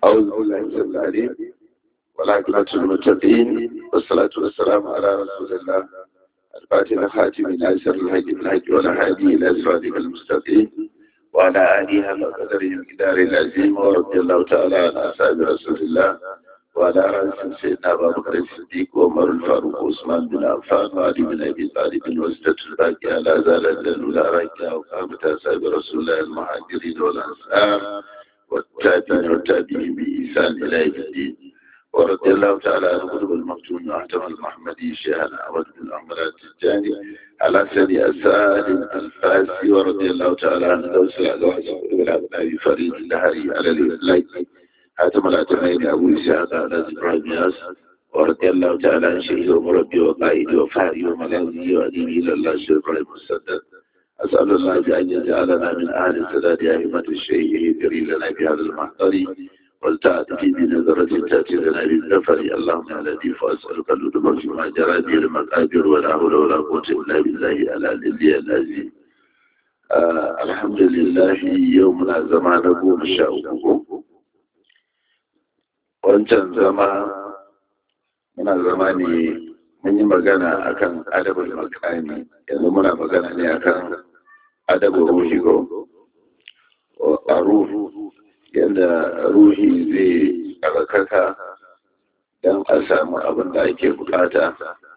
أعوذ بالله من العليم والعاقبة للمتقين والصلاة والسلام على رسول الله الفاتح الخاتم ناصر الحج بالحج والهادي إلى صراطك المستقيم وعلى آله حق قدره الكدار العظيم ورضي الله تعالى عن أصحاب رسول الله وعلى رأس سيدنا أبا بكر الصديق وعمر الفاروق وعثمان بن عفان وعلي بن أبي طالب وستة الباقي على زال الأولى راكية وقامة أصحاب رسول الله المهاجرين والأنصار والتابعين والتابعين بإحسان إلى يوم الدين ورضي الله تعالى عن قلوب المفتون وأحتم المحمدي شيخنا أحمد بن أحمد التجاني على سيد أسال الفاسي ورضي الله تعالى عن دوس الأزواج والأبناء فريد الهري على الإطلاق حاتم الأتمين أبو إسحاق على إبراهيم ياس ورضي الله تعالى عن شيخ ومربي وقائد وفاري وملاذي وأديبي إلى الله شيخ إبراهيم السدد أسأل الله بأن يجعلنا من أهل السداد أئمة الشيخ يجري لنا بهذا المحضر والتعد في بنظرة تأتي لنا بالنفر اللهم يا لطيف أسألك اللطف فيما جرى به المقادير ولا حول ولا قوة إلا بالله على الذي العظيم آه الحمد لله يومنا زمان قوم شاء wancan zama muna zama ne mun yi magana akan adabul makani yanzu muna magana ne akan adabul ruhi go a ruhu yadda ruhi zai tsarkaka don a samu abin da ake bukata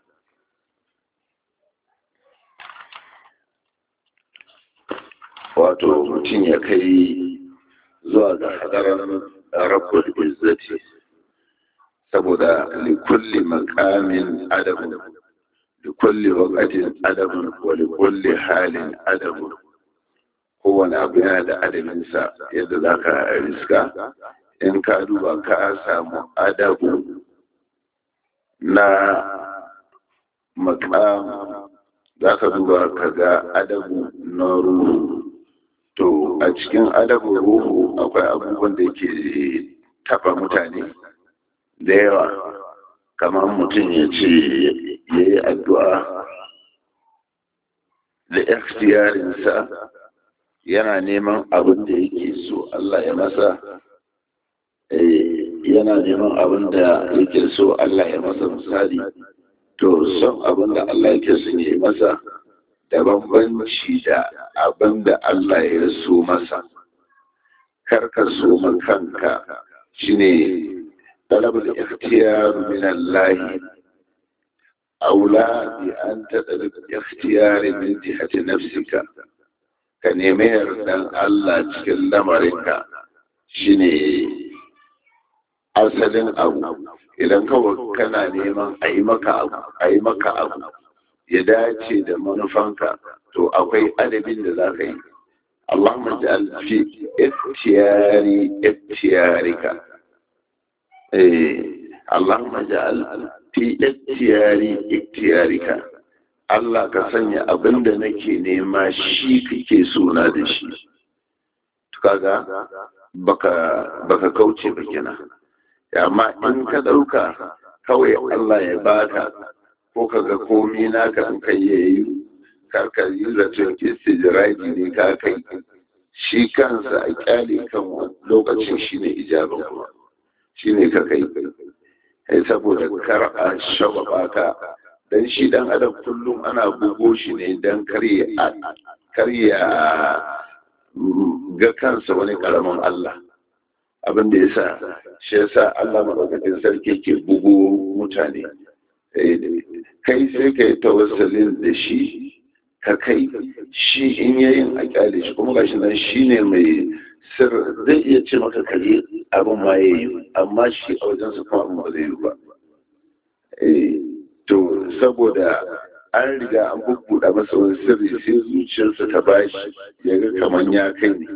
wato mutum ya kai zuwa ga hadarar rabbul izzati saboda likulli makamin adabun likulli wakatin adabun wa likulli halin adabun kowane abu yana da adabinsa yadda za ka riska in ka duba ka samu adabu na makam za ka duba ka ga adabu na ruhu to a cikin adabu ruhu akwai abubuwan da ke taba mutane da yawa kamar mutum ya ce ya yi addu'a da ikhtiyarinsa yana neman abin da yake so Allah ya masa yana neman abin da yake so Allah ya masa misali to son abin da Allah yake son ya yi masa da bambanci da abin da Allah ya so masa karka so kanka shine talabul ikhtiyar min Allah aula bi an tadalib ikhtiyar min jihati nafsika ka nemi yardan Allah cikin lamarinka shine asalin abu idan kawai kana neman a yi maka abu a yi maka abu ya dace da manufanka to akwai adabin da za ka yi Allahumma ja'al fi iftiyari iftiyarika eh Allahumma ja'al fi iftiyari iftiyarika Allah ka sanya abin da nake nema shi kake suna da shi kaga baka baka kauce ba kenan amma in ka dauka kawai Allah ya baka ko kaga komi naka in kai yayi karka yi zaton istijraji ne ka kai shi kansa a kyale kan lokacin shine ijaban kuma shine ka kai saboda kar a shagwaba ka dan shi dan adam kullum ana bugo shi ne dan karya ga kansa wani karamin Allah abin da yasa shi yasa Allah madaukakin sarki ke bugo mutane kai sai ka yi tawassalin da shi ka kai shi in yayin a kyale shi kuma gashi nan shi ne mai sir zai iya ce maka kare abin ma ya yi amma shi a wajen su kuma abin ba zai yi ba to saboda an riga an bubbuɗa masa wani sirri sai zuciyarsa ta bashi ya ga kamar ya kai ne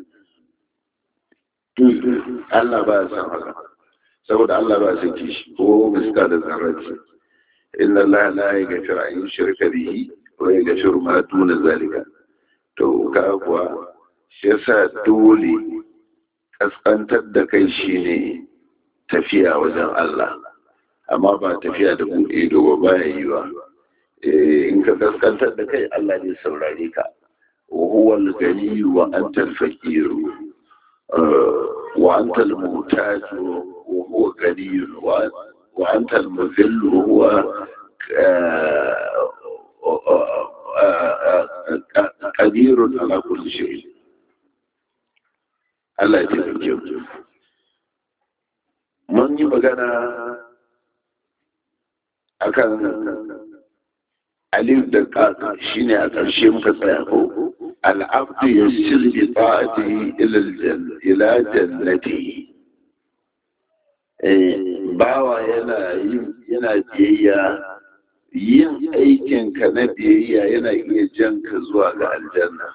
Allah ba ya san haka saboda Allah ba ya san kishi ko miska da zarraci inna Allah la yaghfiru an yushraka bihi wa yaghfiru ma duna zalika to ka kuwa shi yasa dole kaskantar da kai shine tafiya wajen Allah amma ba tafiya da buɗe ido ba ya yi ba in ka kaskantar da kai Allah ne saurare ka wa huwa al-ghani wa anta al-faqir wa antal mutaju wa huwa ganiyun wa antal muzillu huwa qadirun ala kulli shay Allah ya taimake mu mun yi magana akan alif da kaka shine a ƙarshe muka tsaya ko al'abdu ya sirri ta'ati ila jannati bawa yana yin yana biyayya yin aikin ka na biyayya yana iya jan ka zuwa ga aljanna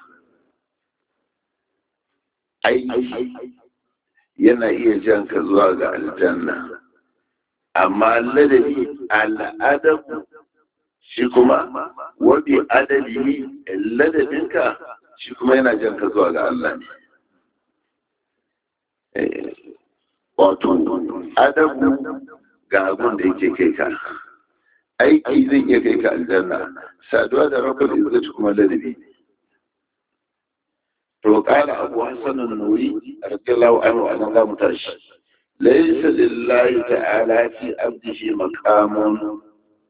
aiki yana iya jan ka zuwa ga aljanna amma ladabi al'adabu shi kuma wabi adabi ladabinka shi kuma yana jan ka zuwa ga Allah ne wato adabu ga abin da yake kai ka aiki zai iya kai ka aljanna saduwa da rabbul izzati kuma ladabi to kala abu hasan an-nuri radiyallahu anhu an ga mutashi laysa lillahi ta'ala fi abdihi maqamun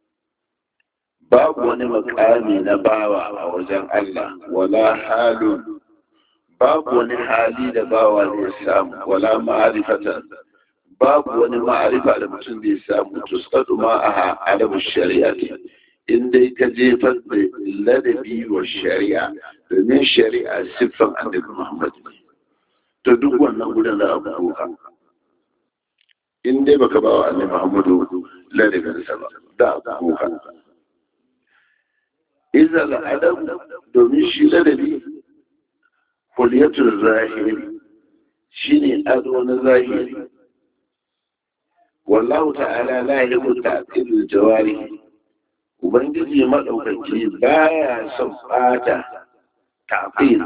babu wani makami na bawa a wajen Allah wala halun babu wani hali da bawa zai samu wala ma'arifatan babu wani ma'arifa da mutum zai samu to tsadu ma a alamu shari'a ne in dai ka jefar da ladabi wa shari'a domin shari'a siffan annabi Muhammad to duk wannan gudun da abu doka in dai baka ba wa annabi Muhammadu ladabinsa ba da abu doka iza al'adam domin shi ladabi kuliyatul zahiri shine ado na zahiri wallahu ta'ala la yuhibbu ta'til jawari ubangiji madaukaki baya son bata ta'til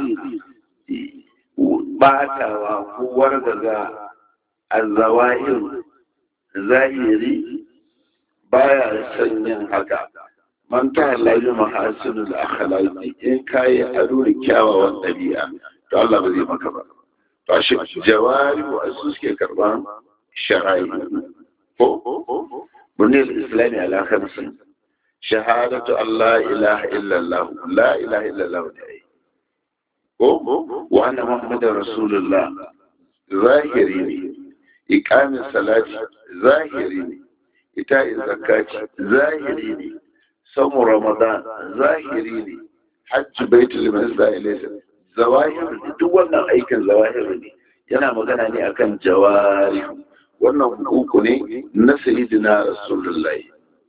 batawa ko wargaza azawahir zahiri baya son yin haka man ta halayi mahasinul akhlaqi in kai ado da kyawawan dabi'a to Allah ba zai maka ba to shi jawari wa asu suke karban shara'i ko bunne islami ala khamsi shahadatu Allah ilaha illa Allah la ilaha illa Allah ne ko wa anna muhammadar rasulullah zahiri ne iqamin salati zahiri ne ita zakati zahiri ne samu ramadan zahiri ne hajji baitul masda ilaysa zawahir duk wannan aikin zawahir ne yana magana ne akan jawari wannan hukuku ne na sayyidina rasulullahi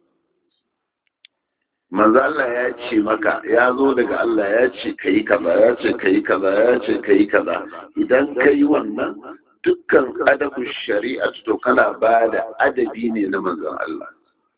manzo Allah ya ce maka ya zo daga Allah ya ce kai kaza ya ce kai kaza ya ce kai kaza idan kai wannan dukkan adabu shari'a to kana ba da adabi ne na manzon Allah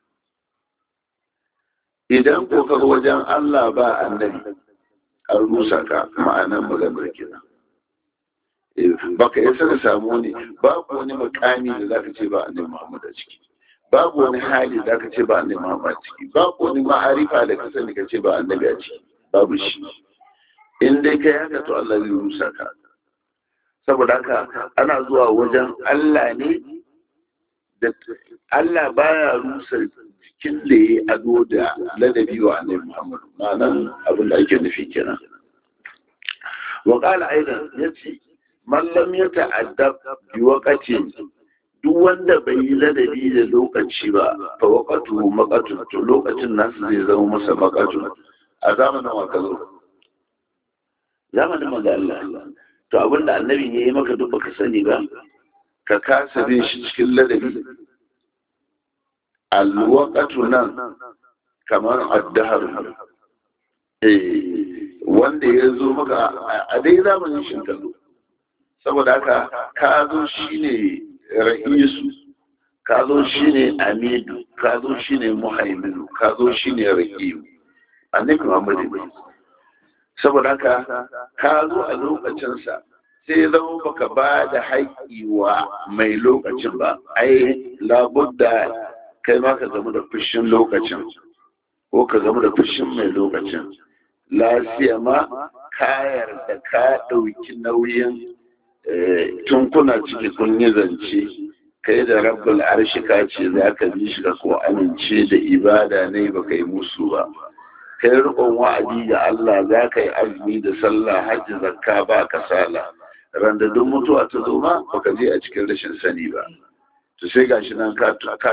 idan ko ka wajen Allah ba annabi an rusa ka ma'anar maganar kenan baka isa ka samu ne babu wani makami da zaka ce ba annabi Muhammad a ciki babu wani hali da zaka ce ba annabi Muhammad a ciki babu wani ma'arifa da ka sani ka ce ba annabi a ciki babu shi in dai kai haka to Allah zai rusa ka saboda haka ana zuwa wajen Allah ne da Allah baya rusa jikin da ya ado da ladabi wa annabi Muhammad ma'anan abin da ake nufi kenan wa qala aidan yace man lam yata'addab bi waqtin duk wanda bai yi ladabi da lokaci ba fa waqatu maqatu to lokacin nasu zai zama masa maqatu a zamanin wa kazo zamanin manzo Allah to abinda annabi ya yi maka duk baka sani ba ka kasa bin shi cikin ladabi alwaqatu nan kamar addahar eh wanda ya zo maka a dai zamanin shin kallo saboda haka ka zo shine ra'isu ka zo shine amidu ka zo shine muhaiminu ka zo shine ra'iyu annabi Muhammad ne saboda haka ka zo a lokacinsa sai zama baka ba da haƙƙi wa mai lokacin ba ai labudda kai ma ka zama da fushin lokacin ko ka zama da fushin mai lokacin lafiya ma kayar da ka ɗauki nauyin tun kuna ciki kun yi zance kai da rabbul arshi ka ce za ka bi shi ka ko amince da ibada ne ba kai musu ba kai rikon wa'adi ga Allah za ka yi azumi da sallah hajji zakka ba kasala randa duk mutuwa ta zo ma baka je a cikin rashin sani ba to sai gashi nan ka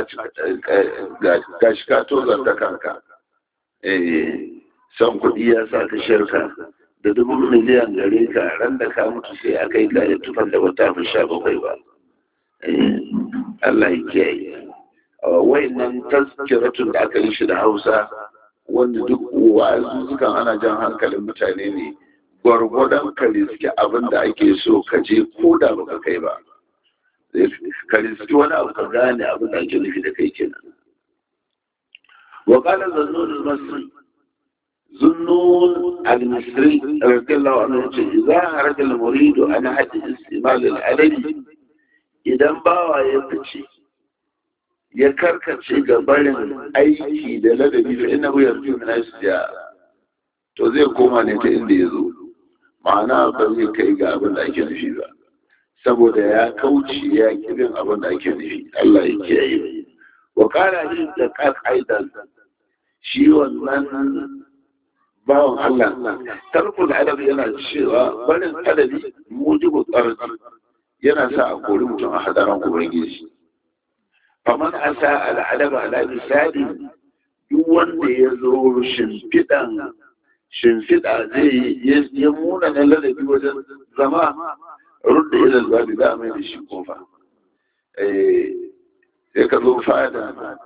gashi ka tozar da kanka eh son kuɗi ya sa ka shirka da dubu miliyan gare ka ran da ka mutu sai a kai ka ya tufan da wata fi sha bakwai ba Allah ya kiyaye nan tazkiratun da aka yi shi da Hausa wanda duk wa'azuzukan ana jan hankalin mutane ne gwargwadon ka riski abin da ake so ka je ko da baka kai ba ka riski wani abu ka gane abin da ake nufi da kai kenan wa qala zannun al-masri zunnun al-misri radiyallahu anhu ce idza haraja al-muridu an hadi istimal al-adadi idan bawa ya fice ya karkace ga barin aiki da ladabi fa inna hu yarju min asja to zai koma ne ta inda ya zo ma'ana ba zai kai ga abin da ake nufi ba saboda ya kauce ya kirin abin da ake nufi Allah ya kiyaye wa kara yin da aidan shi wannan bawan Allah tarkul adab yana cewa barin adabi mujibu tsarki yana sa a kori mutum a hadaran ubangiji faman asa al'adaba ala misali duk wanda ya zo shimfiɗan shimfiɗa zai ya muna na ladabi wajen zama rudda ilal babi za a mai da shi kofa sai ka zo fada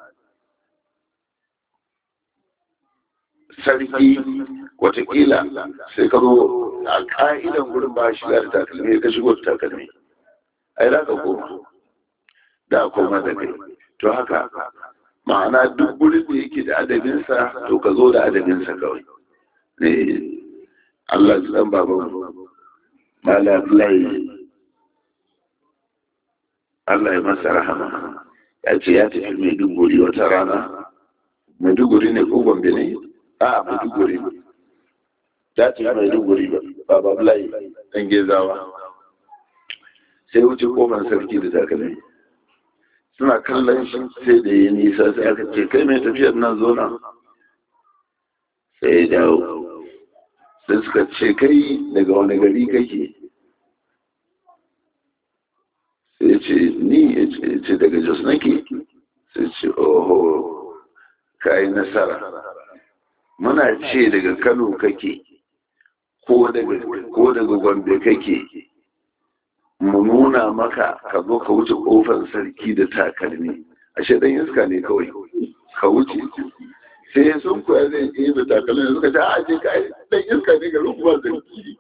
sarki watakila sai ka zo a ka'idan gurin ba shi da takalmi ka shigo da takalmi ai za ka koma da koma da kai to haka ma'ana duk gurin da yake da adabinsa to ka zo da adabinsa kawai ne Allah ji dan baban mala Abdullahi Allah ya masa rahama ya ce ya tafi Maiduguri wata rana Maiduguri ne ko Gombe ne a Maiduguri ya tafi Maiduguri ba baba Abdullahi dan gezawa sai wuce kofar sarki da takalmi suna kallon shi sai da yi nisa sai aka ce kai mai tafiyar nan zo nan sai ya dawo sai suka ce kai daga wani gari kake sai ce ni ya ce daga jos nake sai ce oho ka yi nasara muna ce daga kano kake ko daga gombe kake mu nuna maka ka zo ka wuce kofar sarki da takalmi ashe dan iska ne kawai ka wuce sai sun koya zai yi da takalmi suka ce a je ka dan iska ne ga rukuwa sarki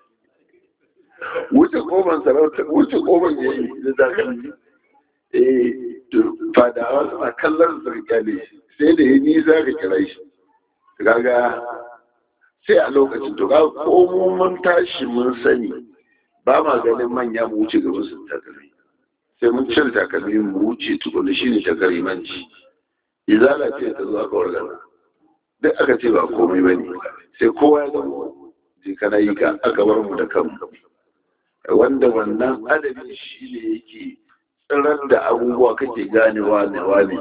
wuce kofar sarauta wuce kofar yayi da takalmi eh fadawa suna kallon sarki ne sai da ya nisa ka kira shi kaga sai a lokacin to ga ko mun tashi mun sani ba ma ganin manya mu wuce gaba su takalmi sai mun cire takalmi mu wuce tukuni shi ne takarimanci izala ce ta zuwa kawar gana duk aka ce ba komai ba ne sai kowa ya zama je kana yi ka aka bar mu da kanmu wanda wannan adabi shi ne yake tsirar da abubuwa kake ganewa ne wani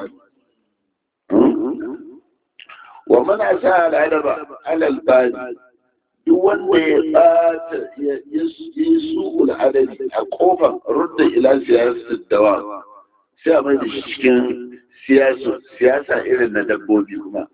wa mana sa al'adaba alal bani duk wanda ya ɓata ya yi su adadi a kofar rudda ila siyasar dawa sai a mai da shi cikin siyasa irin na dabbobi kuma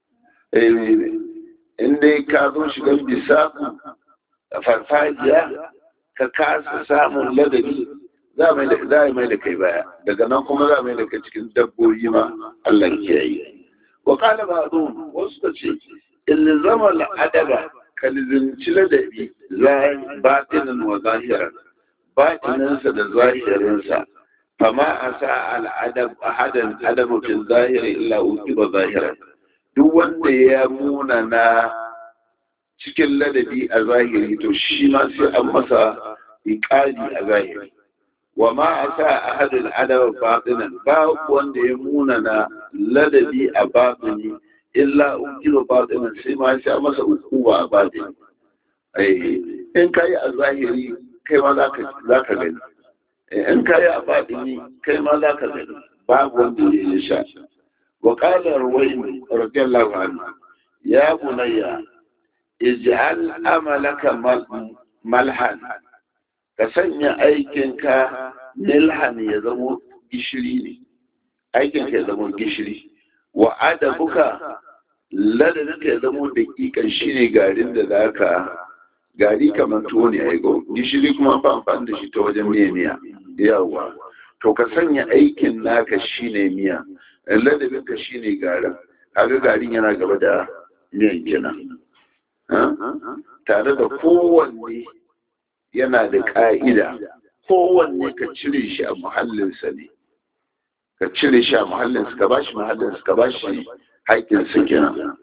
inda ka zo shigan bisa a farfajiya ka kasa samun ladabi za a mai da kai baya daga nan kuma za a mai da kai cikin dabbobi ma Allah ya yi wa kala ba wasu ta ce ilzama al'adaba kalizinci ladabi batinin wa zahiran batininsa da zahirinsa fama a sa al'adab a hadan adamukin zahiri illa uki ba zahiran duk wanda ya muna na cikin ladabi a zahiri to shi ma sai an masa iƙali a zahiri wa ma a sa a hadin adab batinan ba wanda ya muna na ladabi a batini illa ukiru batinin sai ma sai masa hukuma a batini in ka yi a zahiri kai ma za ka gani in ka yi a baɗini kai ma za ka gani babu wanda ya yi sha wa ƙalar wai radiyallahu anhu ya bunayya ij'al amalaka malhan ka sanya aikinka milhan ya zama gishiri ne aikinka ya zama gishiri wa adabuka ladabinka ya zama daƙiƙan shi ne garin da za ka gari kamar tuwo ne a gishiri kuma ba amfani da shi ta wajen miya miya yawa to ka sanya aikin naka shi ne miya ladabinka shi ne garin kaga garin yana gaba da miyan kenan tare da kowanne yana da ƙa'ida kowanne ka cire shi a muhallinsa ne ka cire shi a muhallinsa ka ba shi muhallinsa ka ba shi haƙƙinsa kenan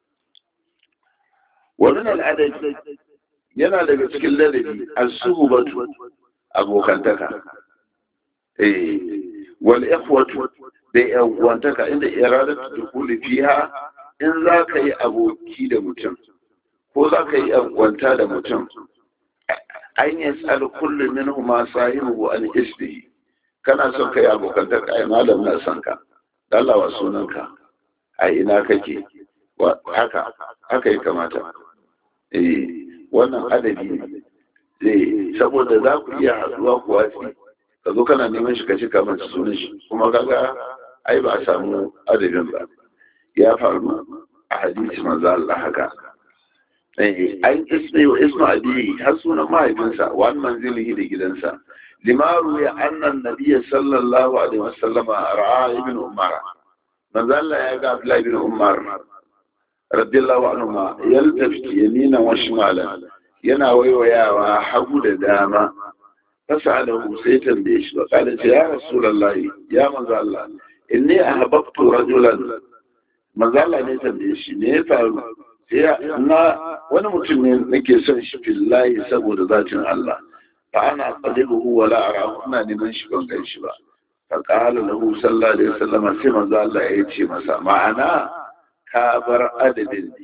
wannan al'adar yana daga cikin ladabi a suhubatu abokantaka eh wal ikhwatu da yan uwantaka inda iradatu dukuli fiha in za ka yi aboki da mutum ko za ka yi yankwanta da mutum an yi tsali kullum min huma sahibu an isbihi kana son ka yi abokantar ka ai malam na son ka dalawa sunanka a ina kake haka haka ya kamata eh wannan adabi ne eh saboda za ku iya haɗuwa ku watsi ka zo kana neman shi ka ci kamar sunan shi kuma kaga ai ba a samu adabin ba ya faru a hadisi manzo Allah haka an ismi wa ismu abi har sunan mahaifinsa wa an manzilihi da gidansa limaru ya annan nabiyya sallallahu alaihi wasallam ra'a ibn umar manzo Allah ya ga Abdullah ibn Umar radiyallahu anhu ma yaltafi yamina wa shimalan yana waiwayawa hagu da dama fasalahu sai tambaye shi wa kala ya rasulullahi ya manzo Allah inni ahbabtu rajulan manzo Allah ne tambaye shi ne ya faru na wani mutum ne nake son shi fillahi saboda zatin Allah fa ana qadibuhu wa la ara ina neman shi ban gan shi ba fa qala lahu sallallahu alaihi wasallam sai manzo Allah ya ce masa ma'ana ka bar adadin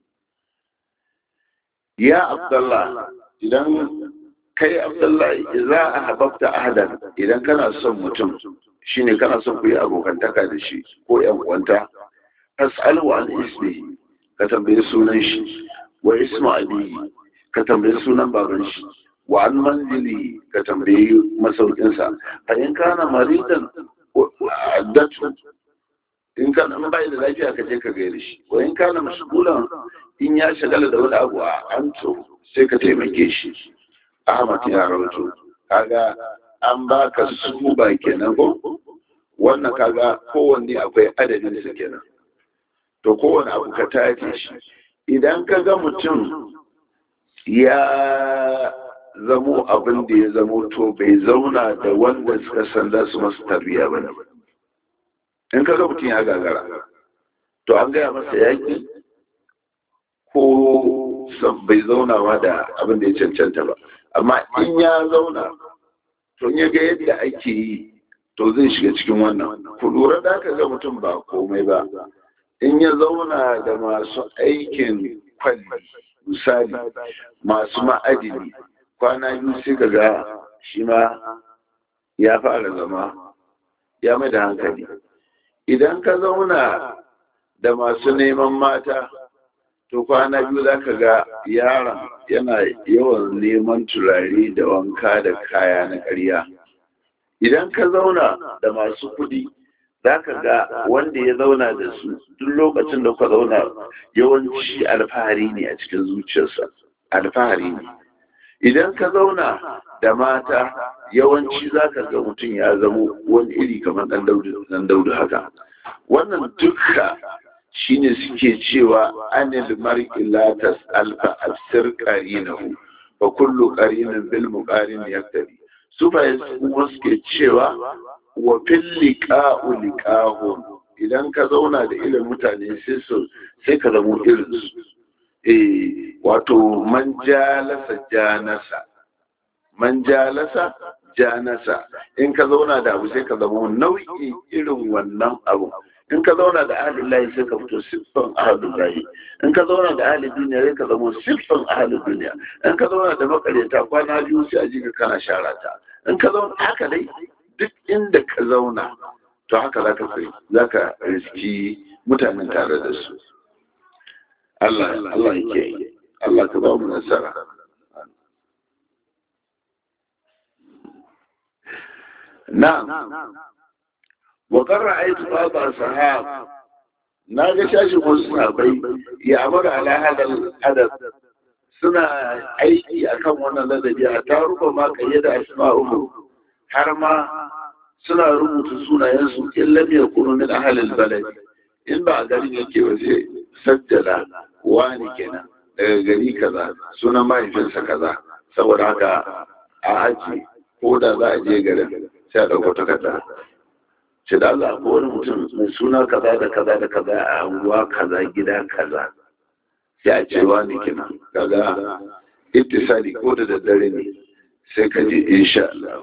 ya abdullah idan kai abdullah idza ahbabta ahadan idan kana son mutum shine kana son ku yi abokantaka da shi ko yan uwanta fas'alu an ismihi ka tambayi sunan shi wa ismu abiyi ka tambayi sunan baban shi wa an manzili ka tambayi masaukinsa fa in kana maridan addatu in kana in bai da lafiya ka je ka gaire shi wa in kana mashgulan in ya shagala da wani abu a anto sai ka taimake shi ahmad ya rawato kaga an baka su ba kenan ko wannan kaga kowanne akwai adadin su kenan to kowane abu ka tace shi idan ka ga mutum ya zamo abin da ya zamo to bai zauna da wanda suka san za su masu tarbiya ba ne in ka ga mutum ya gagara to an gaya masa yaƙi ko bai zaunawa da abin da ya cancanta ba amma in ya zauna to ya ga yadda ake yi to zai shiga cikin wannan ku lura da ka ga mutum ba komai ba in ya zauna da masu aikin kwalli misali masu ma'adini kwana biyu sai ka ga shi ma ya fara zama ya mai da hankali idan ka zauna da masu neman mata to kwana biyu za ka ga yaron yana yawan neman turare da wanka da kaya na ƙarya idan ka zauna da masu kuɗi za ka ga wanda ya zauna da su duk lokacin da ka zauna yawanci alfahari ne a cikin zuciyarsa alfahari ne idan ka zauna da mata yawanci za ka ga mutum ya zamo wani iri kamar ɗan daudu haka wannan duka shine suke cewa anil mar'i la tas'al fa asir qarinahu fa kullu qarinin bil muqarin yaktadi su fa kuma suke cewa wa fil liqa'u liqahum idan ka zauna da irin mutane sai su sai ka zamo irin su eh wato man jalasa janasa man jalasa janasa in ka zauna da abu sai ka zama nau'i irin wannan abu in ka zauna da ahalin layi sai ka fito siffan ahalin layi in ka zauna da ahalin duniya sai ka zama siffan ahalin duniya in ka zauna da makareta kwana biyu sai a ji ka kana shara ta in ka zauna haka dai duk inda ka zauna to haka za ka kai za ka riski mutanen tare da su Allah Allah yake Allah ka ba mu nasara na'am wa qarra ayatu baba sahab na ga shashin wasu sahabbai ya amara ala hadal adab suna aiki akan wannan ladabi a taruka ma kayyada asma'uhu har ma suna rubuta sunayensu in lam yakunu min ahlil balad in ba a garin yake ba sai sajjala wani kenan daga gari kaza sunan mahaifinsa kaza saboda haka a aji ko da za a je garin sai a ɗauko takarda ce da Allah ko wani mutum mai suna kaza da kaza da kaza a anguwa kaza gida kaza sai a ce wani kenan kaga ittisali ko da daddare ne sai ka ji insha Allah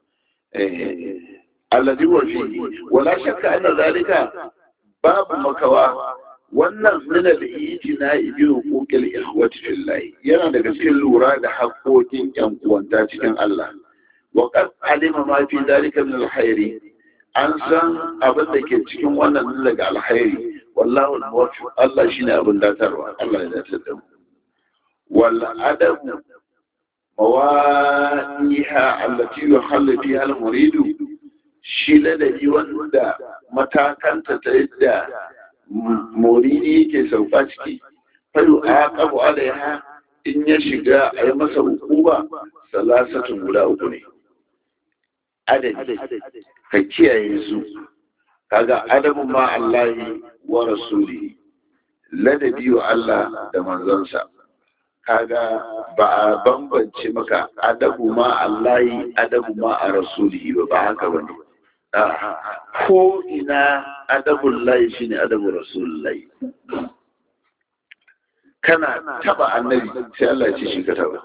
alladhi wa fihi wala shakka anna zalika babu makawa wannan min al-ijtina bi huquqil ikhwati fillah yana daga cikin lura da haƙoƙin ƴan uwanta cikin Allah wa qad alima ma fi zalika min al-khairi an san abin da ke cikin wannan daga alkhairi wallahu al-muwaffiq Allah shine abin datarwa Allah ya dace da mu wal adabu mawadiha allati yuhallu fiha al-muridu shi ladabi wanda matakanta ta yadda muridi yake sauka ciki fayu a kabu alaiha in ya shiga a yi masa hukuma salasatun guda uku ne adadi ka kiyaye su kaga adabu ma Allahi wa rasuli ladabi wa Allah da manzansa kaga ba a bambance maka adabu ma Allahi adabu ma a rasuli ba ba haka bane ko ina adabun layi shi ne adabun rasulullahi kana taba annabi sai Allah ce shi ka taba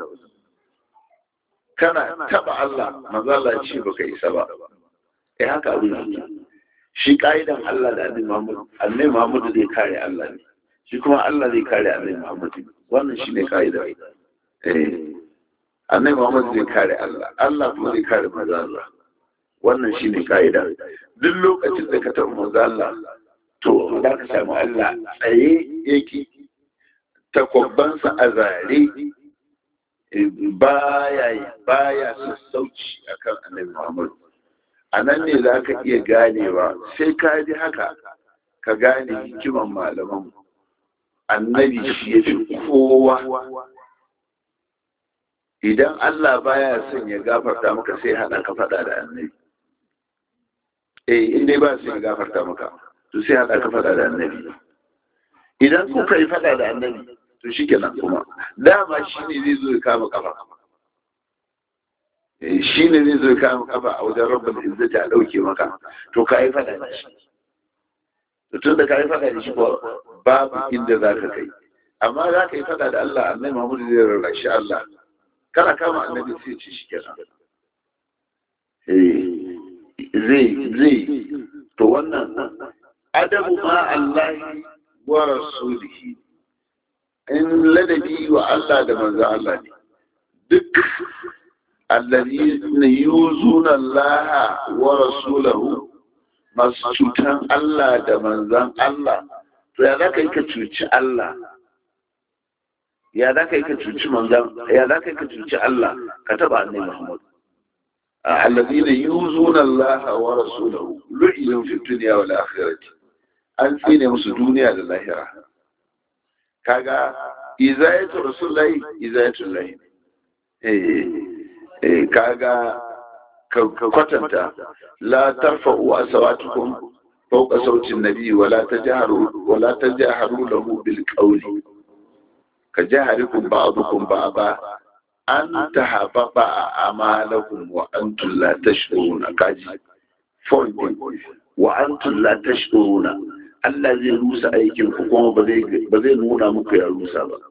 kana taba Allah manzo Allah ce baka isa ba eh haka abin yake shi kaidan Allah da annabi Muhammad annabi Muhammad zai kare Allah ne shi kuma Allah zai kare annabi Muhammad wannan shine kaida eh annabi Muhammad zai kare Allah Allah kuma zai kare manzo Allah wannan shi ne ka'ida duk lokacin da ka taɓa manzo Allah to za ka samu Allah tsaye yake takwabbansa a zare baya baya sassauci akan annabi Muhammad a nan ne za ka iya ganewa sai ka ji haka ka gane hikiman malaman annabi shi ya fi kowa idan Allah baya son ya gafarta maka sai hada ka faɗa da annabi eh in dai ba su ya gafarta maka to sai haɗa ka faɗa da annabi idan kuka yi faɗa da annabi to shi kenan kuma dama shi ne zai zo ya kama kafa shi ne zai zo ya kama kafa a wajen rabban izzati a ɗauke maka to ka yi faɗa da shi to tun da ka yi faɗa da shi ko babu inda za ka kai amma za ka yi faɗa da Allah annabi Muhammadu zai rarrashi Allah kana kama annabi sai ce shi kenan zai zai to wannan adabu ma Allah wa rasulihi in ladabi wa Allah da manzo Allah ne duk alladhina yuzuna Allah wa rasulahu masu cutan Allah da manzan Allah to ya zaka yi ka cuci Allah ya zaka yi ka cuci manzan ya zaka yi ka cuci Allah ka taba annabi Muhammad الذين يوزون الله ورسوله لعنوا في الدنيا والآخرة an tsine musu duniya da lahira kaga izayatu rasulullahi izayatu lahi eh eh kaga ka kwatanta la tarfa'u asawatukum fawqa sauti an-nabi wa la tajharu wa la tajharu lahu bil qawli ka jaharikum ba'dukum ba'da an ta haɓaɓa a amalakun wa an tulla ta shiruna kaji wa an tulla ta shiruna Allah zai rusa aikin ku kuma ba zai nuna muku ya rusa ba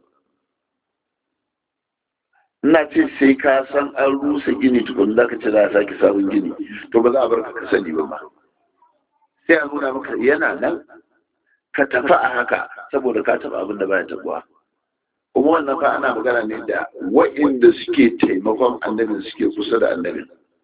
ina ce sai ka san an rusa gini tukun da ka ce za a sake sabon gini to ba za a bar ka sani ba sai a nuna maka yana nan ka tafi a haka saboda ka taɓa abin da baya tabuwa kuma wannan fa ana magana ne da wa'inda suke taimakon annabin suke kusa da annabin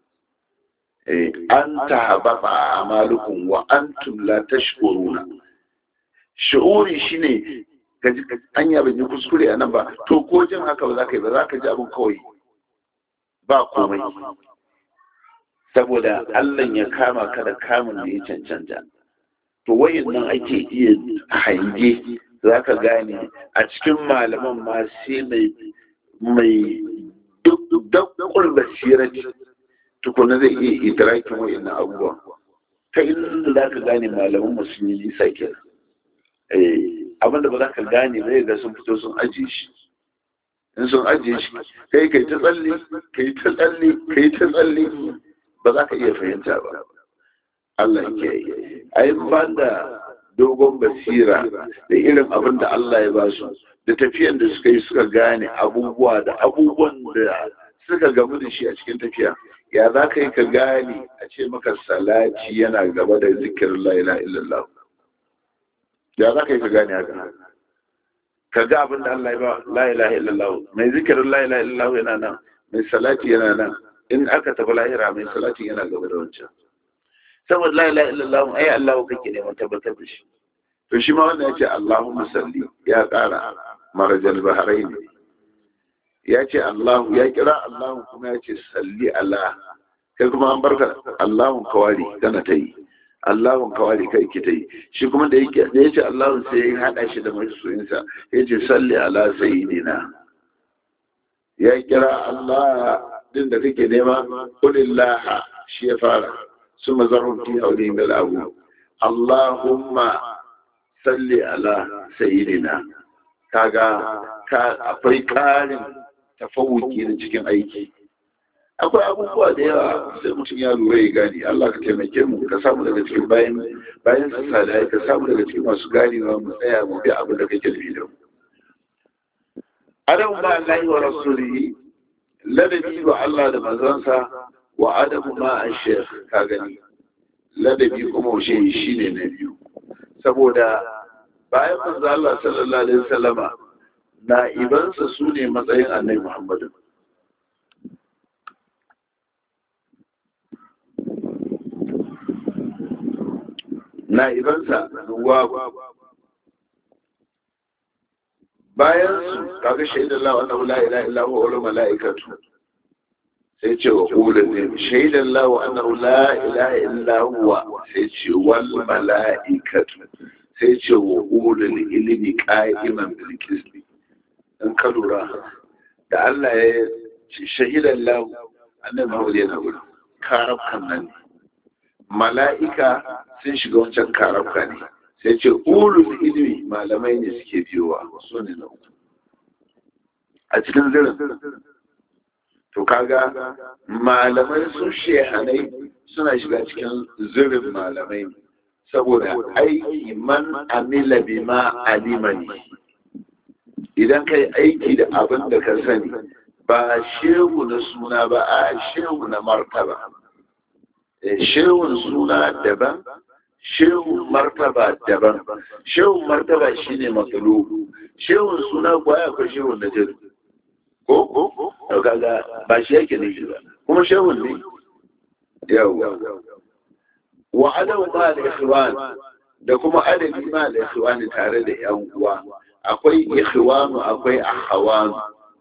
an ta hababa a amalukun wa an la tashkuruna shi'uri shine gaji an ya ban yi kuskure a nan ba to ko jin haka ba za ka yi ba za ka ji abin kawai ba komai saboda Allah ya kama ka da kamun da ya cancanta to wayan nan ake iya hange za ka gane a cikin malaman ma sai mai mai dakkul basirati tukuna zai iya idrakin wayan abubuwa ta inda za ka gane malaman musulmi nisa kenan abinda ba za ka gane ba ga sun fito sun ajiye shi in sun ajiye shi kai kai ta tsalle kai ta tsalle kai ta tsalle ba za ka iya fahimta ba Allah ke yi ai ban da dogon basira da irin abin da Allah ya ba su da tafiyan da suka yi suka gane abubuwa da abubuwan da suka gamu da shi a cikin tafiya ya za ka yi ka gane a ce maka salati yana gaba da zikirin la ilaha illallah ya za ka yi ka gane haka ka ga abin da Allah ya ba la ilaha illallah mai zikirin la ilaha illallah yana nan mai salati yana nan in aka tafi lahira mai salati yana gaba da wancan saboda la ilaha illallah ai Allah kake neman tabbatar da shi to shi ma wannan yace Allahumma salli ya ƙara marajal bahrain ya ce Allah ya kira Allah kuma ya ce salli ala kai kuma an barka Allahun kawari kana ta yi Allahun kawari kai ki ta yi shi kuma da yake da yace Allahun sai ya hada shi da masoyinsa ya ce salli ala sayyidina ya kira Allah din da kake nema kulillah shi ya fara summa zarhum fi hawlihim bil abu Allahumma salli ala sayyidina kaga ka akwai karin tafawuki da cikin aiki akwai abubuwa da yawa sai mutum ya lura ya gani Allah ka taimake mu ka samu daga cikin bayan bayan su salai ka samu daga cikin masu ganewa mu tsaya mu bi abin da kake nufi da mu adamu ma Allah wa rasulihi ladabi wa Allah da manzansa wa adamu ma ash-shaykh ka gani ladabi kuma shi shine na biyu saboda bayan manzo Allah sallallahu alaihi wasallama na'ibansa su ne matsayin annabi Muhammadu na'ibansa nuwa bayan su kaga shaidar lawa annahu la ilaha illa huwa wal malaikatu sai ce wa ulul shaidar lawa annahu la ilaha illa huwa sai ce wal malaikatu sai ce wa ulul ilmi qa'iman bil qisti in ka lura da Allah ya ce shahidan lahu annabi Muhammad yana wurin karabkan nan ne mala'ika sun shiga wancan karabka ne sai ce ulul ilmi malamai ne suke biyowa su ne na uku a cikin zirin to kaga malamai sun shehanai suna shiga cikin zirin malamai ne saboda aiki man amila bima alimani idan ka yi aiki da abin da ka sani ba shehu na suna ba a shehu na martaba shehun suna daban shehun martaba daban shehun martaba shine matsalo shehun suna kuwa ya kwa shehun na jadu ko ko kaga ba shi yake ne ba kuma shehun ne yawa wa adabu ma da ikhwan da kuma adabi ma da ikhwan tare da yan uwa akwai ikhwanu akwai akhawanu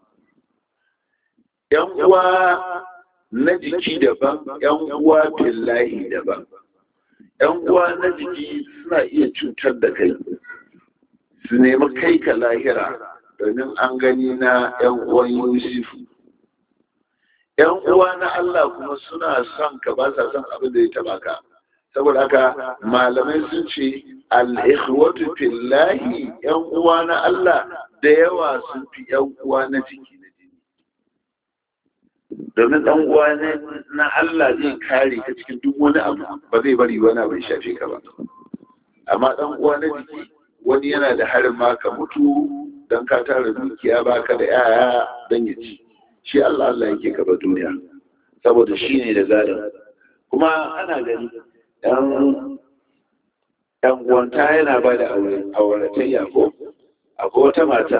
yan uwa na jiki daban yan uwa billahi daban yan uwa na jiki suna iya cutar da kai su nemi kai ka lahira domin an gani na yan uwan yusufu yan uwa na Allah kuma suna son ka ba sa son abin da ya taba ka saboda haka malamai sun ce al-ikhwatu fillahi yan uwa na Allah da yawa sun fi yan uwa na jiki na jini domin dan uwa na Allah zai kare ka cikin duk wani abu ba zai bari wani bai shafe ka ba amma dan uwa na jiki wani yana da harin ma ka mutu dan ka tara dukiya baka da yaya dan ya ci shi Allah Allah yake gaba duniya saboda shi ne da gadon kuma ana gani dan ɗan uwanta yana ba da auratayya ko akwai wata mata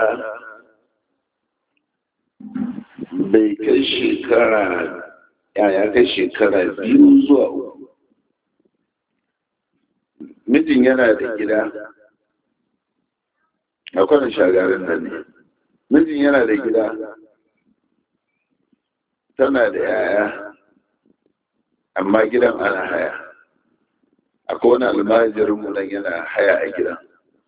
bai kai shekara ya kai shekara biyu zuwa uku mijin yana da gida a kwanan shagarin nan ne mijin yana da gida tana da yaya amma gidan ana haya akwai wani almajirinmu nan yana haya a gidan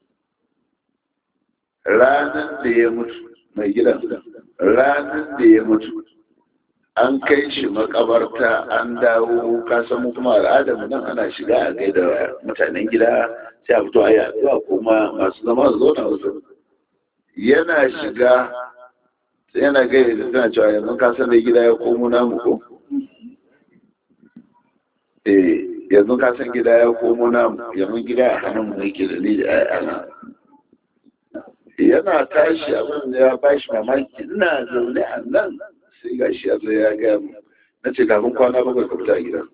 ranar da ya mutu mai gidan ranar da ya mutu an kai shi makabarta an dawo kasan mu kuma al'adar nan ana shiga a gaida mutanen gida sai a fito a yi addu'a kuma masu zama su zauna wasu yana shiga yana gaida da tana cewa yanzu ka san da gida ya komo namu ko eh yanzu ka san gida ya komo namu yanzu gida a hannun mu yake da ni da ayyana yana tashi abin da ya bashi mamaki ina zaune a nan sai ga shi ya zo ya gaya mu na ce kafin kwana bakwai ka fita a gidan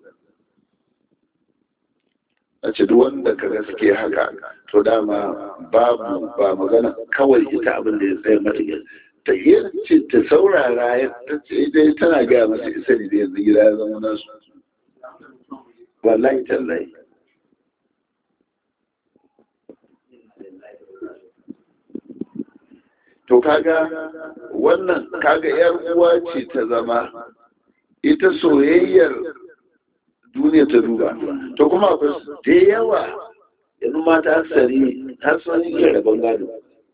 na ce duk wanda ka ga suke haka to dama babu ba magana kawai ita abin da ya tsaye mata ta yi ce ta saurara ya ta ce dai tana gaya masa isa ne da yanzu gida ya zama nasu wallahi tallahi to kaga wannan kaga yar uwa ce ta zama ita soyayyar duniya ta duba to kuma akwai da yawa yanzu mata asari har sun yi rabon gado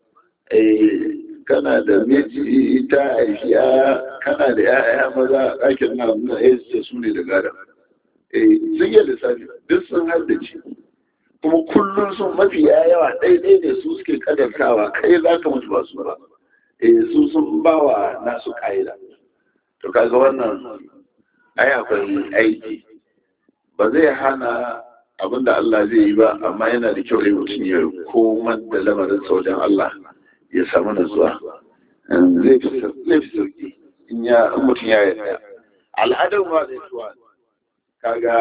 kana da miji ta aifiya kana da ya'ya maza a ɗakin na nuna ya ce su ne da gada sun yi lissafi duk sun haddace kuma kullum sun mafi yawa ɗaiɗai ne su suke kadartawa kai za ka mutu ba su ba su sun ba wa nasu ƙa'ida to kaga wannan ai akwai aiki ba zai hana abin da Allah zai yi ba amma yana da kyau dai mutum ya komar da lamarin wajen Allah ya samu nutsuwa zai fi sauki in ya mutum ya yi al'adar ma zai tuwa kaga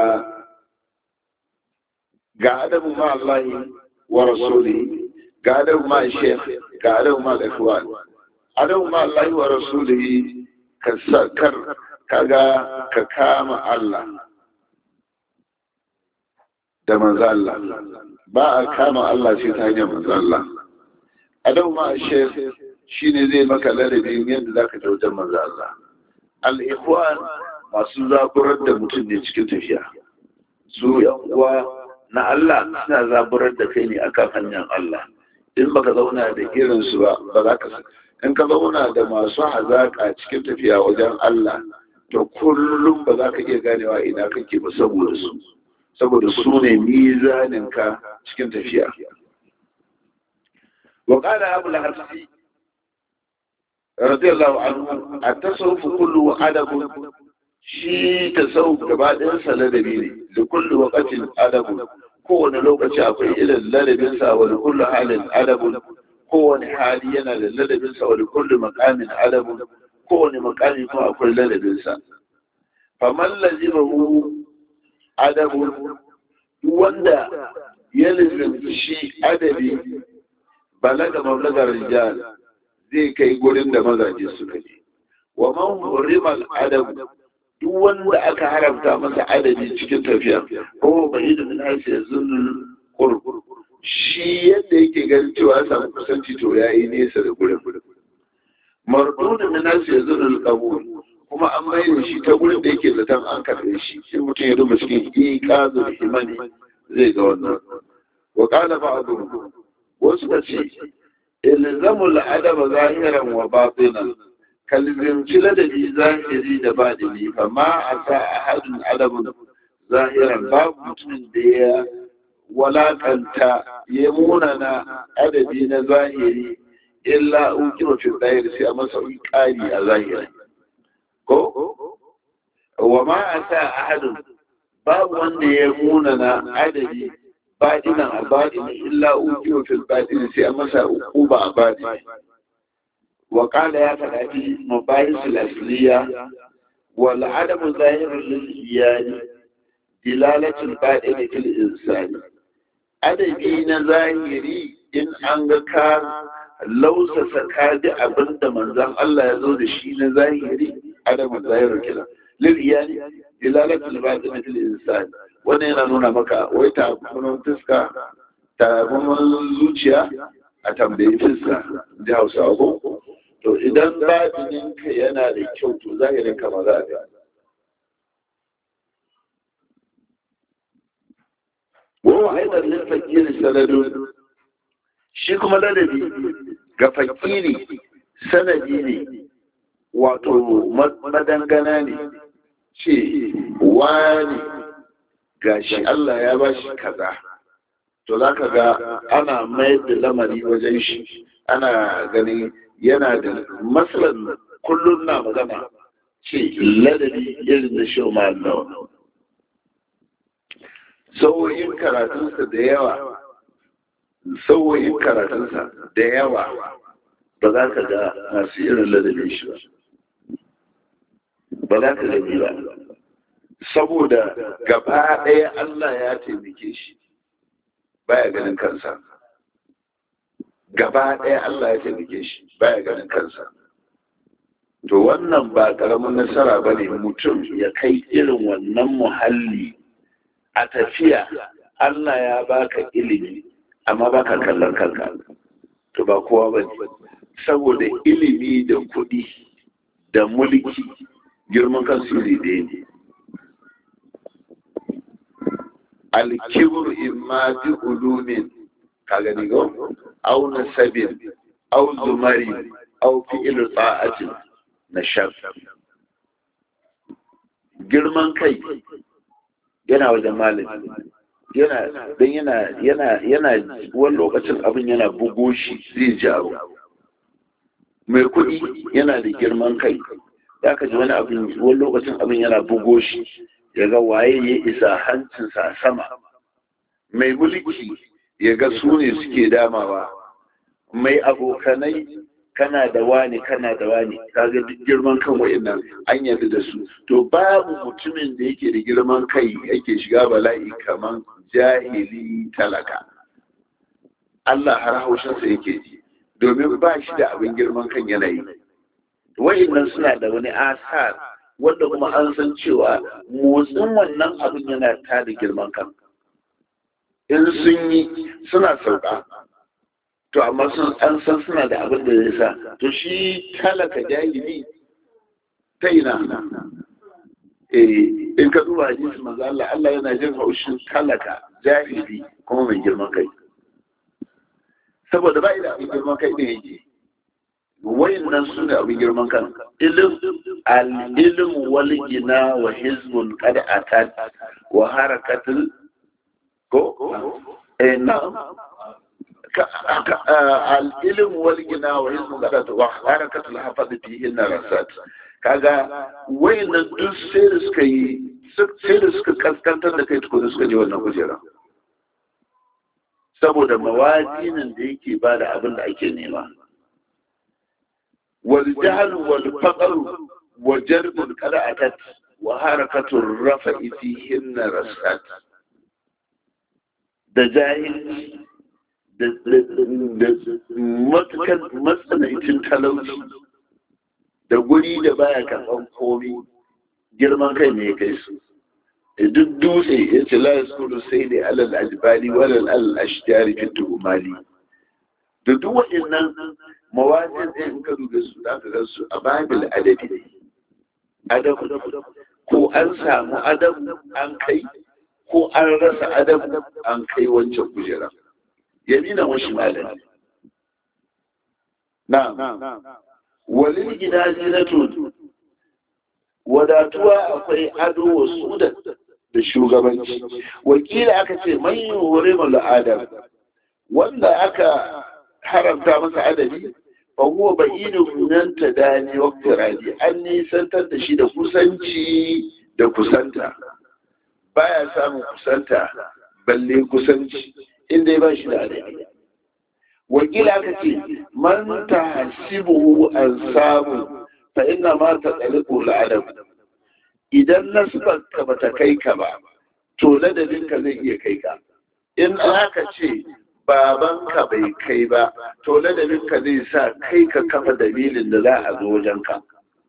ga adabu ma Allah wa rasuli ga adabu ma shekh ga adabu ma al-ikhwan adabu ma Allah wa rasuli ka sakar kaga ka kama Allah da manzo Allah ba a kama Allah sai ta hanyar manzo Allah adabu ma shekh shine zai maka ladabi yadda zaka ta wajen manzo Allah al-ikhwan masu zaburar da mutum ne cikin tafiya su yan uwa na Allah suna zaburar da kai ne akan hanyar Allah in baka zauna da irin su ba ba za ka in ka zauna da masu hazaka cikin tafiya wajen Allah to kullum ba za ka iya ganewa ina kake ba saboda su saboda su ne mizanin ka cikin tafiya wa qala abu al-harsi radiyallahu anhu at-tasawuf kullu adabun shi tasawuf gaba ɗayan sa ladabi ne da kullu waqatin adabun kowane lokaci akwai irin ladabinsa wa da kullu halin adabun kowane hali yana da ladabinsa wa da kullu makamin adabun kowane makami kuma akwai ladabinsa faman lazimahu adabun wanda ya lazimci shi adabi balaga mablagar rijal zai kai gurin da mazaje suka je wa man hurimal adabu duk wanda aka haramta masa adadi cikin tafiya ko bai da min hasi zunul qurb shi yadda yake ganin cewa samu kusanci to yayi nesa da gurin marduna min hasi zunul qabul kuma an mai shi ta gurin da yake zaton an karbe shi in mutum ya duba cikin iqazul himani zai ga wannan wa qala ba'du wasu ka ce ilzamul adaba zahiran wa batinan kalzimci ladabi zahiri da baɗini amma a sa ahadun adabin zahiran babu mutumin da ya walakanta ya munana adabi na zahiri illa ukiro fi zahiri sai a masa ƙari a zahiri ko wa ma a sa ahadun babu wanda ya munana adabi baɗinan a baɗini illa ukiro fi baɗini sai a masa ukuba a baɗini وقال يا فتاتي مباحث الأصلية والعدم ظاهر للإيان دلالة الباطن في الإنسان adabi na zahiri in an ga ka lausasa ka ji abin da manzan Allah ya zo da shi na zahiri adamu zahiru kila lil iyali ilalatul batin fil insan wannan yana nuna maka wai ta kuma fuska ta kuma zuciya a tambayi fuska da Hausa ko to idan batinin ka yana da kyau to zahirin ka ma za a ga wa aidan lil fakir sanadun shi kuma ladabi ga fakiri sanadi ne wato madangana ne ce wani gashi Allah ya ba shi kaza to za ka ga ana mayar da lamari wajen shi ana ganin yana da matsalan kullum na magana ce ladabi irin da shi ma'allawa sauyin karatunsa da yawa sauyin karatunsa da yawa ba za ka ga masu irin ladabin shi ba ba za ka gani ba saboda gaba ɗaya Allah ya taimake shi baya ganin kansa gaba ɗaya Allah ya taimake shi baya ganin kansa to wannan ba ƙaramin nasara ba ne mutum ya kai irin wannan muhalli a tafiya Allah ya baka ilimi amma baka kallon kanka to ba kowa ba ne saboda ilimi da kuɗi da mulki girman kansu iri ɗaya ne alkibur imma bi ulumin ka gani go au nasabin au zumari au fi'il ta'atin na shaf girman kai yana wajen malami yana dan yana yana yana wani lokacin abin yana bugo shi zai jawo mai kuɗi yana da girman kai ya ka ji wani abin wani lokacin abin yana bugo shi ya ga waye ya isa hancinsa a sama mai mulki ya ga su ne suke damawa mai abokanai kana da wani kana da wani kaga duk girman kan wayannan an yarda da su to babu mutumin da yake da girman kai yake shiga bala'i kaman jahili talaka Allah har haushinsa yake ji domin ba shi da abin girman kan yanayi wayannan suna da wani asar wanda kuma an san cewa motsin wannan abin yana ta da girman kan in sun yi suna sauka to amma sun an san suna da abin da zai sa to shi talaka jahili ta ina eh in ka duba hadisi manzo Allah Allah yana jin haushin talaka jahili kuma mai girman kai saboda ba da abin girman kai ne yake wayannan su ne abin girman kan ilim al-ilm wal gina wa hizbun qad atat wa harakatul ko eh na'am al-ilm wal gina wa hizbun qad atat wa harakatul hafaz fihi narasat kaga wayannan duk sai da suka yi sai da suka kaskantar da kai tukuna suka je wannan kujera saboda mawazinin da yake ba da abin da ake nema والجهل والفقر وجرب قد أتت وحركة الرفع فيهن رسات da jahilci da matukan matsanancin talauci da guri da baya karɓar komi girman kai ne ya kai su duk dutse ya ce la yaskuru sai ne alal ajbali walal alal ashjari fi tuhumali da duk waɗannan mawazin ɗin in ka duba su za ka ga su a babil adabi ne adabu ko an samu adabu an kai ko an rasa adabu an kai wancan kujera yamina wa shimalan na walil gida zinatu wadatuwa akwai ado wa sudan da shugabanci wakila aka ce man yi hore adam wanda aka haramta masa adabi fa huwa ba'idun nan ta dani waqti radi an nisantar da shi da kusanci da kusanta baya samun kusanta balle kusanci inda ba shi da adabi wakila aka ce man tahsibuhu an samu fa inna ma taqaliqu al-adab idan nasbarka bata kai ka ba to ladabinka zai iya kai ka in aka ce babanka bai kai ba to ladabinka zai sa kai ka kafa dalilin da za a zo wajenka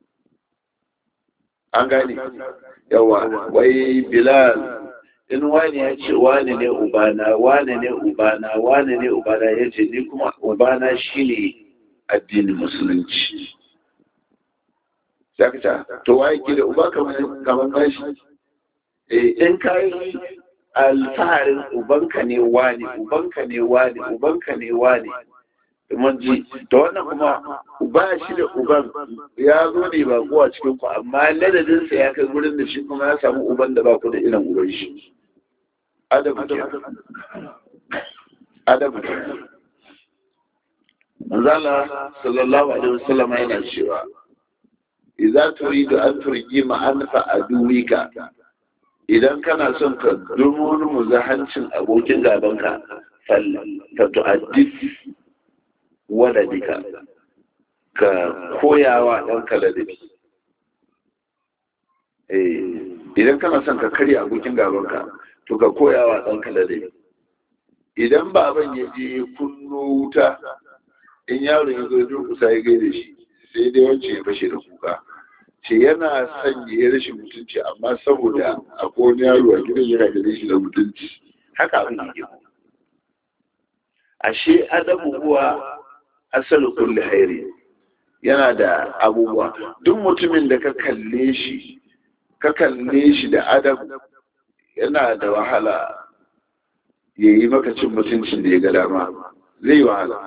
an gane yawa wai bilal in wani ya ce wani ne ubana wani ne ubana wani ne ubana ya ce ni kuma ubana shine addinin musulunci zakata to waye ke da uba kamar nashi in ka yi alfaharin ubanka ne wani ubanka ne wani ubanka ne wani mun ji to wannan kuma uba shi da uban ya zo ne ba kowa cikin ku amma ladadinsa ya kai wurin da shi kuma ya samu uban da ba ku da irin uban shi adabu ke adabu ke manzala sallallahu alaihi wasallam yana cewa idza turidu an turji ma anfa aduwika idan kana son ka durmurmu zahancin abokin gabanka fal ta tu'addif waladika ka koyawa ɗanka ladabi idan kana son ka karya abokin gabanka to ka koyawa ɗanka ladabi idan baban ya je kunno wuta in yaron ya zo durkusa ya gaida shi sai dai wance ya fashe da kuka ce yana son ya yi rashin mutunci amma saboda akwai wani yaro a gidan yana da shi da mutunci haka abin yake ashe adabu huwa asalu kulli hairi yana da abubuwa duk mutumin da ka kalle shi ka kalle shi da adabu yana da wahala ya yi maka cin mutuncin da ya ga dama zai yi wahala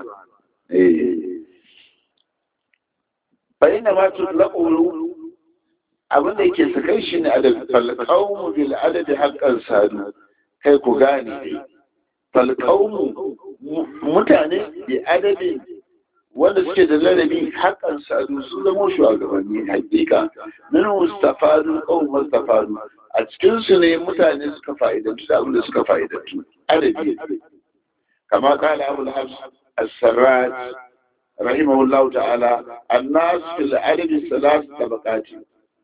bayan da ma tutlaƙo abin da yake sakai shi ne adabi falƙaunmu bil adabi haƙƙan sadu kai ku gane falƙaunmu mutane bi adabi wanda suke da ladabi haƙƙan sadu sun zama shugabanni haƙiƙa nan mustafadu ƙaun mustafadu a cikin su ne mutane suka fa'idantu da abin da suka fa'idantu adabi kama kala abul hafs as-sarraj rahimahullahu ta'ala annas fil adabi salas tabaqati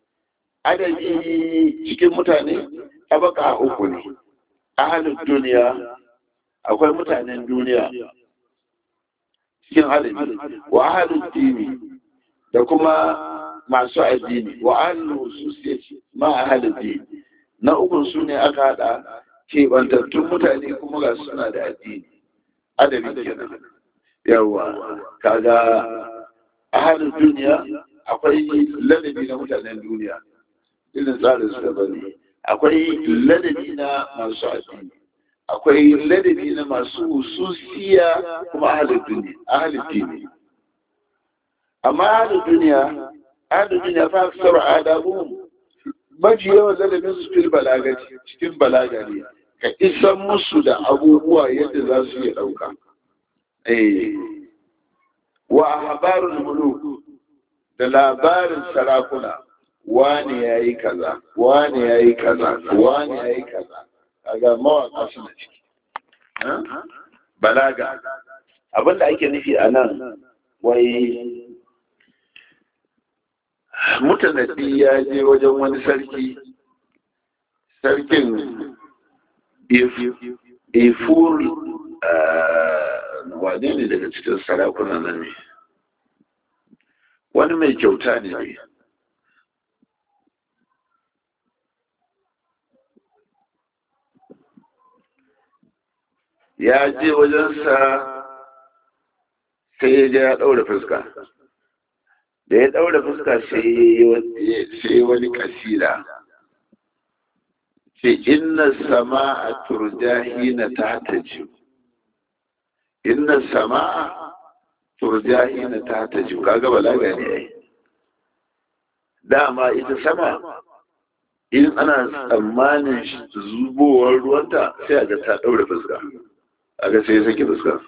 adadi cikin mutane tabaka uku ne ahalin duniya akwai mutanen duniya cikin adadi wa ahalin dini da kuma masu addini wa ahalin hususiyyaci ma ahalin dini na ukun su ne aka hada keɓantattun mutane kuma ga suna da addini adadi kenan yawa kaga ahalin duniya akwai ladabi na mutanen duniya irin tsarin su da bane akwai ladabi na masu addini akwai ladabi na masu hususiya kuma ahalin duniya ahalin dini amma ahalin duniya ahalin duniya fa aksar adabu mafi yawan ladabin su fil balagaci cikin balaga ne ka isan musu da abubuwa yadda za su iya ɗauka wa habarul muluk da labarin sarakuna wani ya yi kaza wani ya yi kaza wani ya yi kaza kaga mawaka suna ciki balaga abinda ake nufi a nan wai mutanaddi ya je wajen wani sarki sarkin ifur wane ne daga cikin sarakuna nan ne wani mai kyauta ne ya je wajensa sai ya je ya ɗaura fuska da ya ɗaura fuska sai wani kasira sai inna sama a turjahi na ta ta ji inna sama a turjahi na ta ta ji kaga balaga ne ai dama ita sama in ana tsammanin zubowar ruwanta sai a ga ta ɗaura fuska a ga sai ya sake fuska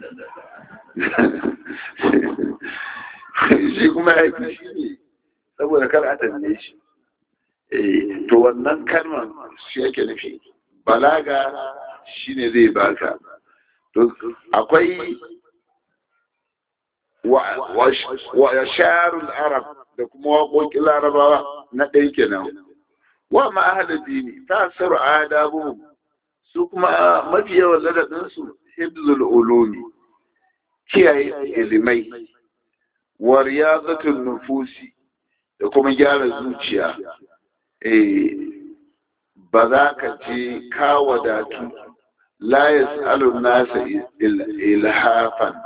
shi kuma ya fi shi ne saboda kar a tambaye shi to wannan kalmar shi yake nufi balaga shi ne zai baka akwai wa sharul arab da kuma waƙoƙin larabawa na ɗaya kenan wa ma'ahalar dini ta saru adabu su kuma mafi yawan ladabinsu hibzul ulumi kiyaye ilimai wa riyazatul nufusi da kuma gyara zuciya eh ba za ka je ka wadatu la yas'alu nasa ilhafan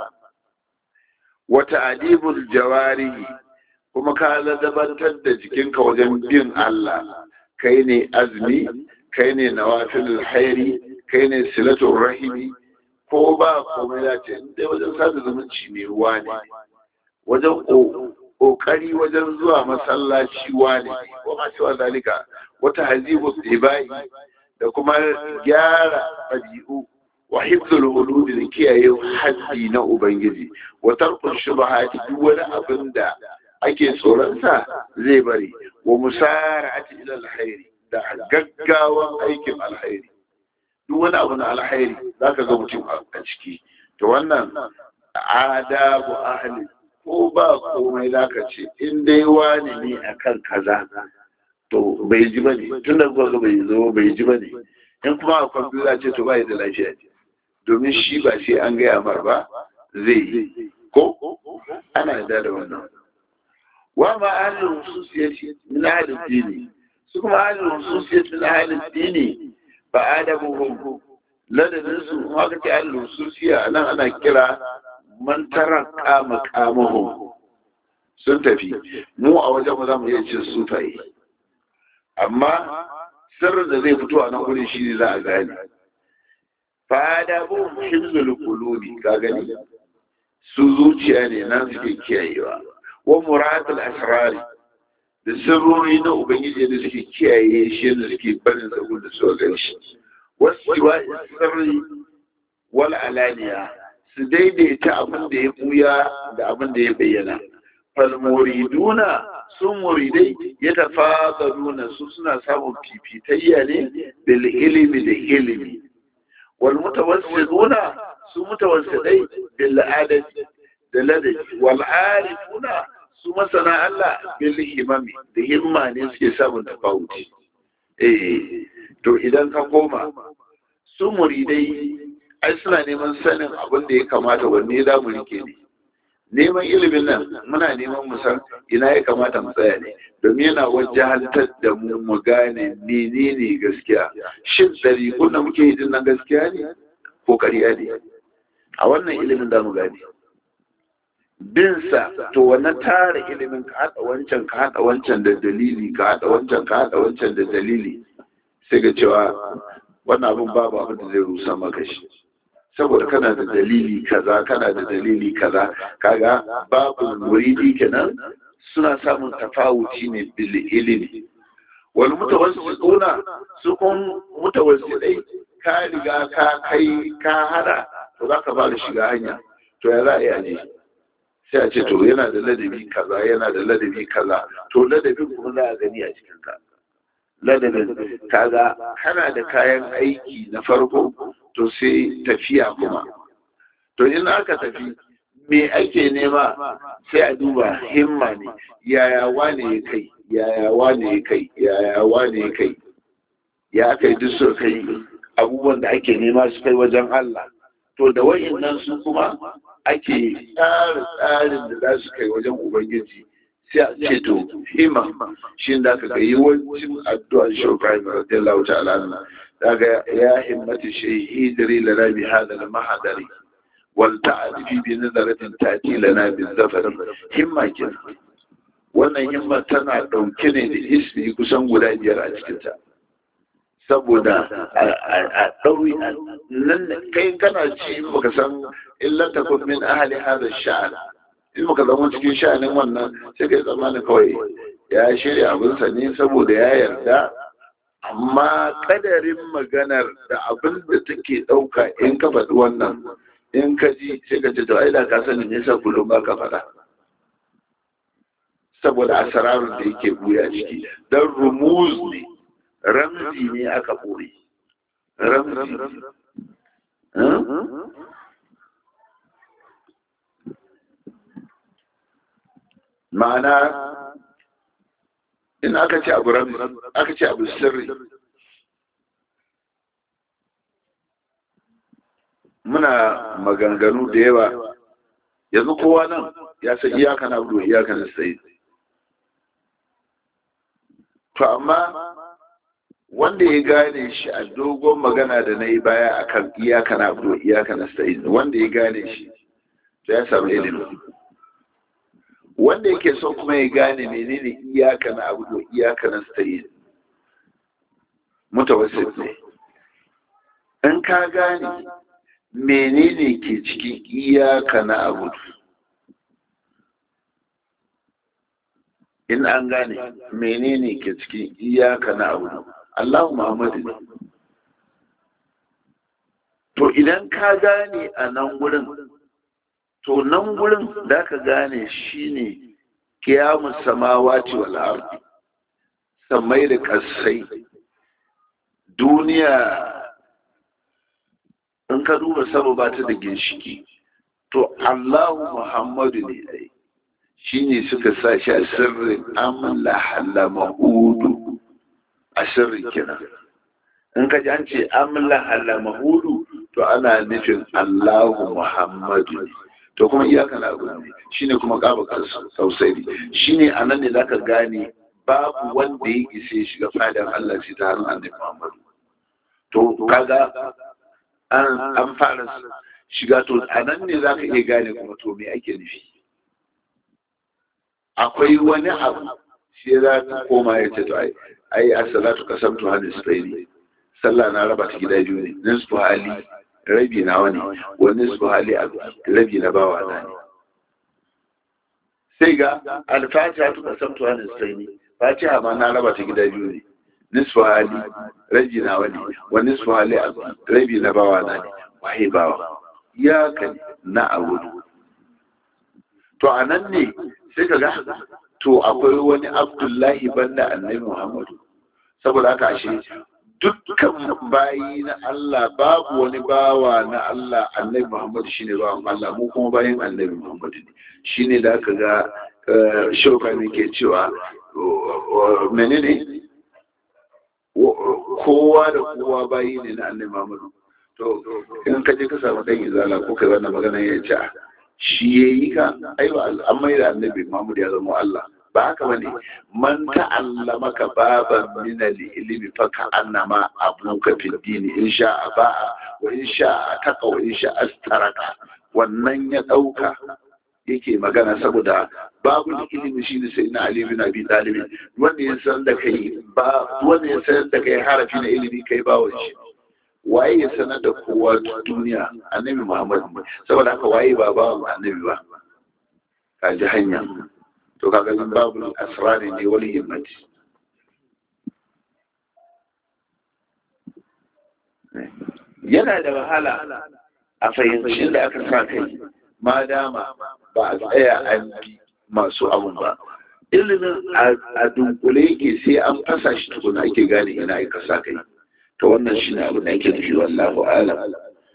wa ta'dibul jawarihi kuma ka ladabantar da jikinka wajen bin Allah kai ne azmi kai ne nawafilul khairi kai ne silatul rahimi ko ba komai da ce dai wajen sada zumunci ne ruwa ne wajen kokari wajen zuwa masallaci wane ko ma cewa zalika wata hazibu ibai da kuma gyara ɗabi'u wa hifzul hudud da kiyaye haddi na ubangiji wa tarkul shubuhati duk wani abin da ake tsoron sa zai bari wa musara'ati ila alkhairi da gaggawan aikin alkhairi duk wani abu na alkhairi zaka ga mutum a ciki to wannan adabu ahli ko ba komai zaka ce in dai wani ne akan kaza to bai ji bane tun da kuka bai zo bai ji bane in kuma a kwamfuta ce to bai da lafiya ne domin shi ba sai an gaya mar ba zai yi ko ana yarda da wannan wa ma ahlul hususiyati min ahlul dini su kuma ahlul hususiyati min ahlul dini ba adabuhum ladabin su ma ka ce ahlul hususiya nan ana kira man taraka maqamahum sun tafi mu a wajen mu za mu iya cin sufaye amma sirrin da zai fito a nan wurin shi ne za a gane fada bu hibzul qulubi ka gani su zuciya ne nan suke kiyayewa wa muratul asrari da sirrori na ubangiji da suke kiyaye shi da suke barin sabon da suka gani shi wasu sirri wal alaniya su daidaita abin da ya buya da abin da ya bayyana fal muriduna sun muridai ya tafazaruna su suna samun fifitayya ne bil ilimi da ilimi wal mutawassiduna su mutawassidai bil adadi da ladabi wal arifuna su masana Allah bil himami da himma ne suke samun tafawuti eh to idan ka koma su muridai ai suna neman sanin abin da ya kamata wanne za mu rike ne neman ilimin nan muna neman mu san ina ya kamata mu tsaya ne domin yana wajahantar da mu mu gane menene gaskiya shin ɗariƙun da muke yi din nan gaskiya ne ko ƙarya ne a wannan ilimin da mu gane bin sa to wannan tara ilimin ka haɗa wancan ka haɗa wancan da dalili ka haɗa wancan ka haɗa wancan da dalili sai ga cewa wannan abin babu abin da zai rusa maka shi saboda kana da dalili kaza kana da dalili kaza kaga babu muridi kenan suna samun tafawuci ne bil ilimi wal mutawassiduna su kun mutawassidai ka riga ka kai ka hada to za ka fara shiga hanya to ya za a yi aje sai a ce to yana da ladabi kaza yana da ladabi kaza to ladabin kuma za a gani a cikin ka ladabin kaga kana da kayan aiki na farko to sai tafiya kuma to in aka tafi me ake nema sai a duba himma ne yaya wane ya kai yaya wane ya kai yaya wane ya kai ya kai duk su kai abubuwan da ake nema su kai wajen Allah to da wayannan su kuma ake tsara tsarin da za su kai wajen ubangiji sai a ce to himma shi da aka ga yawancin addu'ar shaukai radiyallahu ta'ala daga ya himmati shayi idri lana bi hada al mahadari wal ta'rifi bi nazaratin tati lana bi zafar himma kin wannan himma tana dauke ne da ismi kusan guda biyar a cikin ta saboda a ɗauri nan kai kana ci in baka san illan takun min ahli hada sha'an in baka zama cikin sha'anin wannan sai kai tsammanin kawai ya shirya abinsa ne saboda ya yarda amma kadarin maganar da abin da take ɗauka in ka faɗi wannan in ka ji sai ka ce to ai da ka sani ne sa kullum ba ka faɗa saboda asararun da yake buya ciki dan rumuz ne ramzi ne aka ɓoye ramzi ma'ana in aka ce abu ramzi aka ce abu sirri muna maganganu da yawa yanzu kowa nan ya san iyaka na abu iyaka na sai to amma wanda ya gane shi a dogon magana da na yi baya akan iyaka na abu iyaka na sai wanda ya gane shi to ya samu ilimi wanda yake so kuma ya gane menene iyaka na abu iyaka na sai mutawassit ne in ka gane menene ke cikin iyaka na abu in an gane menene ke cikin iyaka na abu Allahu Muhammadu ne to idan ka gane a nan gurin to nan gurin da ka gane shine kiyamun samawati wal ardi samai da kasai duniya in ka duba sama ba ta da ginshiki to Allahu Muhammadu ne ai shi ne suka sa shi a sirrin amla halama hudu a sirrin kenan in ka ji an ce amla halama hudu to ana nufin Allahu Muhammadu ne to kuma iyaka na abu ne shi ne kuma kaba tausayi shi ne a nan ne za ka gane babu wanda ya isa ya shiga fadar Allah sai ta hannun annabi Muhammadu to kaga an fara shiga to a nan ne za ka iya gane kuma to me ake nufi akwai wani abu shi za ka koma ya ce to ai ai as-salatu qasamtu hadis bayni sallah na raba ta gida biyu ne nisfu hali rabi na wani wa nisfu hali rabi na bawa na ne sai ga al-fatiha tu qasamtu hadis bayni fatiha ma na raba ta gida biyu ne nisfu hali rabi na wani wa nisfu hali rabi na bawa na ne wahi bawa ya kan na abudu to anan ne sai ka ga to akwai wani abdullahi banda annabi muhammadu saboda haka ashe dukkan bayi na Allah babu wani bawa na Allah annabi muhammadu shine bawan Allah mu kuma bayin annabi muhammadu ne shine da aka ga shauka ne ke cewa menene kowa da kowa bayi ne na annabi muhammadu to in ka je ka samu dan izala ko kai wannan magana ya ce shi ya yi ka aiwa an mai da annabi Muhammad ya zama Allah ba haka bane man ta'allama ka baban min al-ilmi fa ka annama abuka fi dini in sha ba'a wa in sha taqa wa in sha astaraka wannan ya dauka yake magana saboda babu ilimi shine sai na Ali bin Abi Talib wanda ya san da kai ba wanda ya san da kai harafi na ilimi kai bawon shi waye ya sanar da kowa duniya annabi muhammad saboda haka waye ba ba annabi ba ka ji hanya to kaga nan babu asrari ne wali himmati yana da wahala a fahimci da aka sa kai ma dama ba a tsaya an bi masu abun ba ilimin a dunkule yake sai an fasa shi tukuna ake gane ina aka sa kai to wannan shi ne abin da ake nufi wallahu alam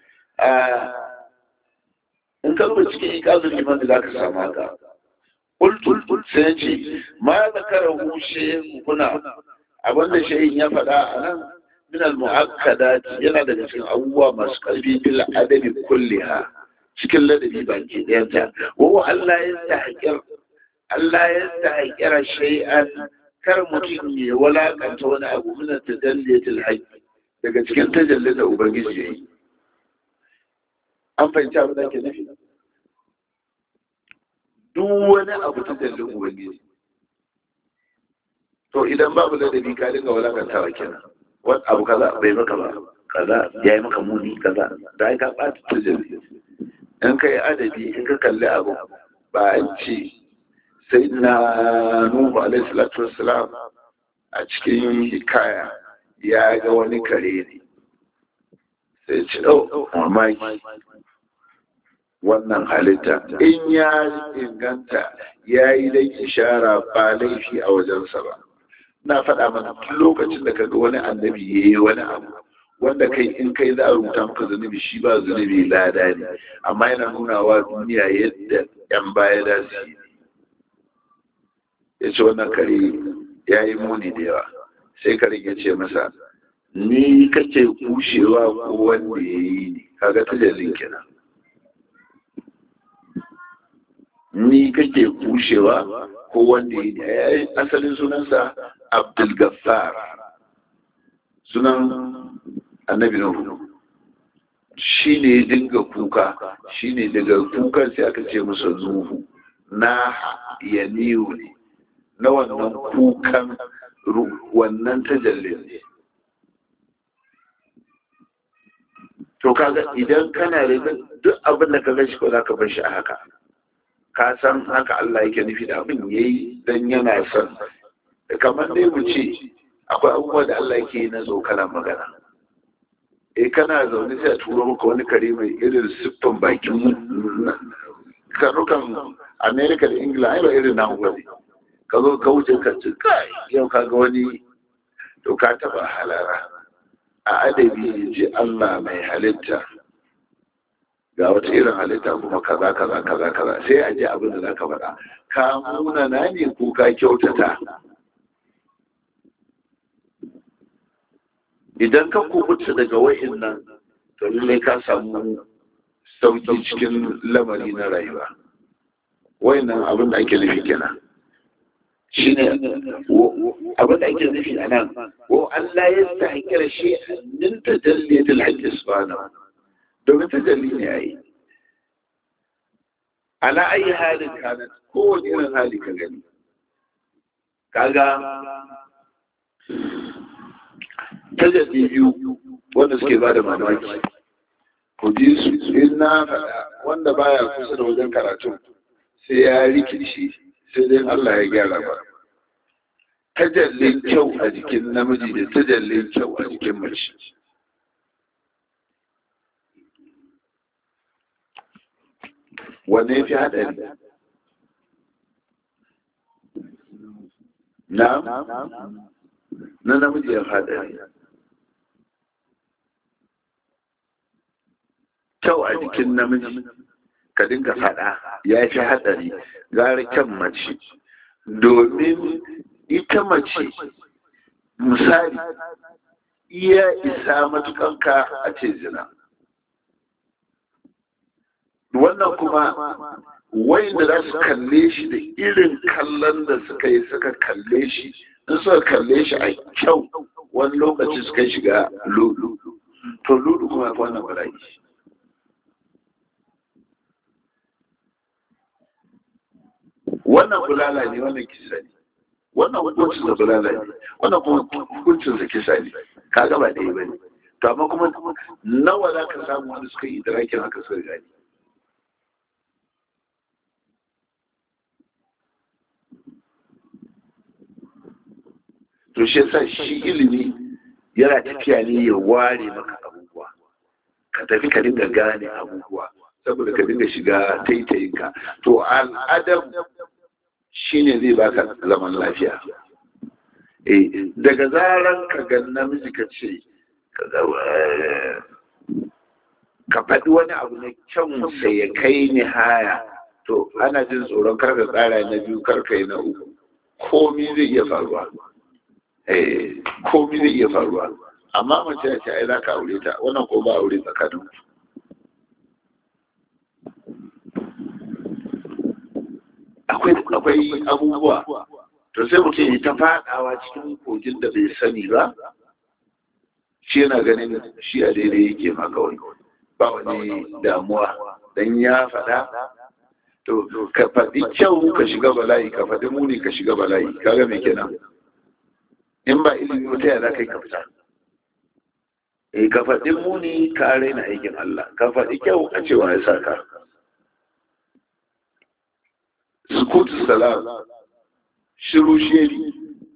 in ka zuba cikin ikazin liman da za ka samu haka kultul sai ce ma zakara hushe kuna abin da shayin ya faɗa a nan min al yana daga cikin abubuwa masu ƙarfi bil adabi kulliha cikin ladabi baki ɗayanta wa Allah ya tahqir Allah ya tahqira shay'an kar mutum ya walakanta wani abu min tajalliyatil haqq daga cikin tajallin da Ubangiji ya yi. An fahimci abin da ke nufi? Duk wani abu tajallin Ubangiji. To idan babu ladabi ka dinga walakantawa kenan. Wani abu kaza bai maka ba, kaza ya yi maka muni kaza, da ai ka ɓata tajalli. In ka yi adabi, in ka kalli abu, ba an ce sai na Nuhu alaihi salatu wassalam a cikin hikaya ya ga wani kare ne sai ce oh mamaki wannan halitta in ya inganta ya yi dai ishara ba laifi a wajensa ba na faɗa mana tun lokacin da kaga wani annabi ya yi wani abu wanda kai in kai za a rubuta maka zunubi shi ba zunubi lada ne amma yana nuna wa duniya yadda yan baya da su yi ya ce wannan kare ya yi muni da yawa sai karin ya ce masa ni kake kushewa ko wanda ya yi ne kaga tajallin kenan ni kake kushewa ko wanda ya yi asalin sunansa abdul gaffar sunan annabi nuhu shi ne dinga kuka shi ne daga kukan sai aka ce masa nuhu na ya niyu ne na wannan kukan wannan tajallin ne to kaga idan kana da duk abin da ka ga shi ko za ka bar shi a haka ka san haka Allah yake nufi da abin yayi dan yana son kamar dai mu ce akwai abubuwa da Allah yake yi na tsokanar magana eh kana zaune sai a turo maka wani kare mai irin siffan bakin karukan America da Ingila ai ba irin nan wani ka zo ka wuce ka ci kai yau ka ga wani to ka taba halara a adabi ji Allah mai halitta ga wata irin halitta kuma kaza kaza kaza kaza sai a ji abin da za ka faɗa ka muna na ne ko ka kyautata idan ka kubuta daga wa'in nan to lallai ka samu sauki cikin lamari na rayuwa wa'in nan abin da ake nufi kenan shi ne abin da ake nufi a nan wa Allah ya sa hakira shi min tajalliyatul haqqi subhanahu domin tajalli ne yayi ala ayi halin kana kowane irin hali ka gani kaga tajalli biyu wanda suke ba da mamaki ku ji su in na faɗa wanda baya kusa da wajen karatu sai ya rikici sai dai Allah ya gyara ba tajallin kyau a jikin namiji da tajallin kyau a jikin mace wanne fi haɗari na na namiji ya haɗari kyau a jikin namiji ka dinga faɗa ya fi haɗari gara kyan mace domin ita mace misali iya isa matukanka a ce zina wannan kuma wanda za su kalle shi da irin kallon da suka yi suka kalle shi in suka kalle shi a kyau wani lokaci suka shiga lulu to lulu kuma wannan bala'i wannan bulala ne wannan kisa ne wannan hukuncin da bulala ne wannan kuma hukuncin da kisa ne ka gaba ɗaya ba ne to amma kuma nawa za ka samu wani suka yi idrakin haka suka gani to shi yasa shi ilimi yana tafiya ne ya ware maka abubuwa ka tafi ka dinga gane abubuwa saboda ka dinga shiga taitayinka to al'adam shine zai baka zaman lafiya eh daga zaran ka ga namiji ka ce ka faɗi wani abu na kyan sai ya kai ni haya to ana jin tsoron karka tsara na biyu karka yi na uku komi zai iya faruwa eh komi zai iya faruwa amma mace ya ce ai za ka aure ta wannan ko ba aure tsakanin akwai akwai abubuwa to sai mutum ya ta fadawa cikin kogin da bai sani ba shi yana ganin shi a daidai yake ma kawai ba wani damuwa dan ya faɗa to ka faɗi kyau ka shiga bala'i ka faɗi muni ka shiga bala'i kaga me kenan in ba ilimi wata ya za ka yi ka fita eh ka faɗi muni ka raina aikin Allah ka faɗi kyau a cewa ya saka sukutu salam shiru sheri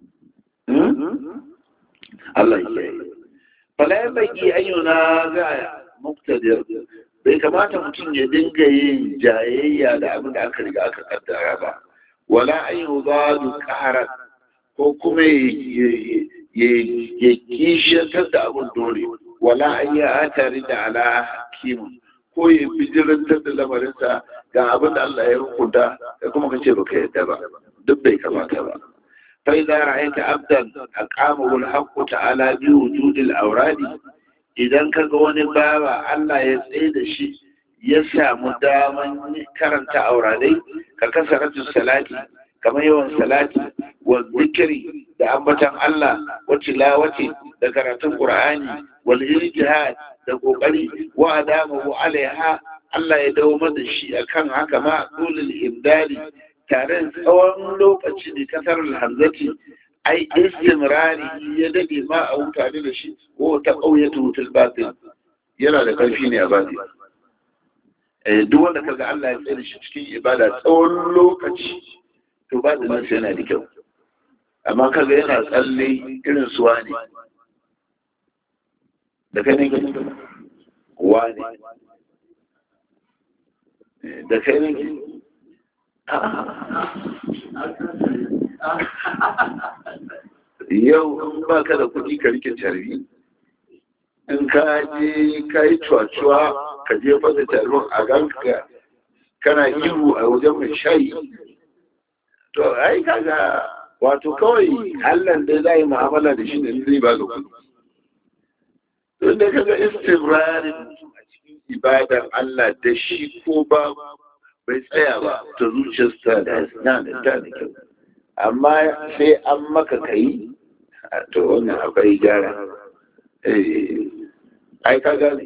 Allah ya yi fala ya baki ayyuna ga muktadir bai kamata mutum ya dinga yin jayayya da abin da aka riga aka kaddara ba wala ayyu zadu qaharan ko kuma ya kishiyantar da abin dole wala an yi atari da ala hakim ko ya bijirantar da lamarinsa ga abin da Allah ya hukunta da kuma kace baka yadda ba duk bai kamata ba fa idza ra'aita abdan aqamahu al-haqq ta'ala bi wujud al-awradi idan ka ga wani bawa Allah ya tsaye da shi ya samu daman karanta auradai ka kasaratu salati kamar yawan salati wa zikiri da ambatan Allah wa tilawati da karatun Qur'ani wal ijtihad da kokari wa adamu alaiha Allah ya dawo da shi akan haka ma dulul imdali tare da tsawon lokaci da kasar hamzati ai istimrari ya dade ma a mutane da shi ko ta ƙauyatu fil batin yana da ƙarfi ne a batin duk wanda kaga Allah ya tsare shi cikin ibada tsawon lokaci to ba da nan yana da kyau amma kaga yana tsalle irin suwa ne da kai ne wani da kai ne yau in ba ka da kuɗi ka rike carbi in ka je ka yi cuwa-cuwa ka je fasa carbin a ganka kana ihu a wajen mai shayi to ai kaga wato kawai allah da za yi mu'amala da shi da zai ba ga kuɗi don da kaga istibrarin a cikin ibadar allah da shi ko ba bai tsaya ba ta zuciyarsa da na da ta da kyau amma sai an maka kai to wannan akwai gyara ai ka gane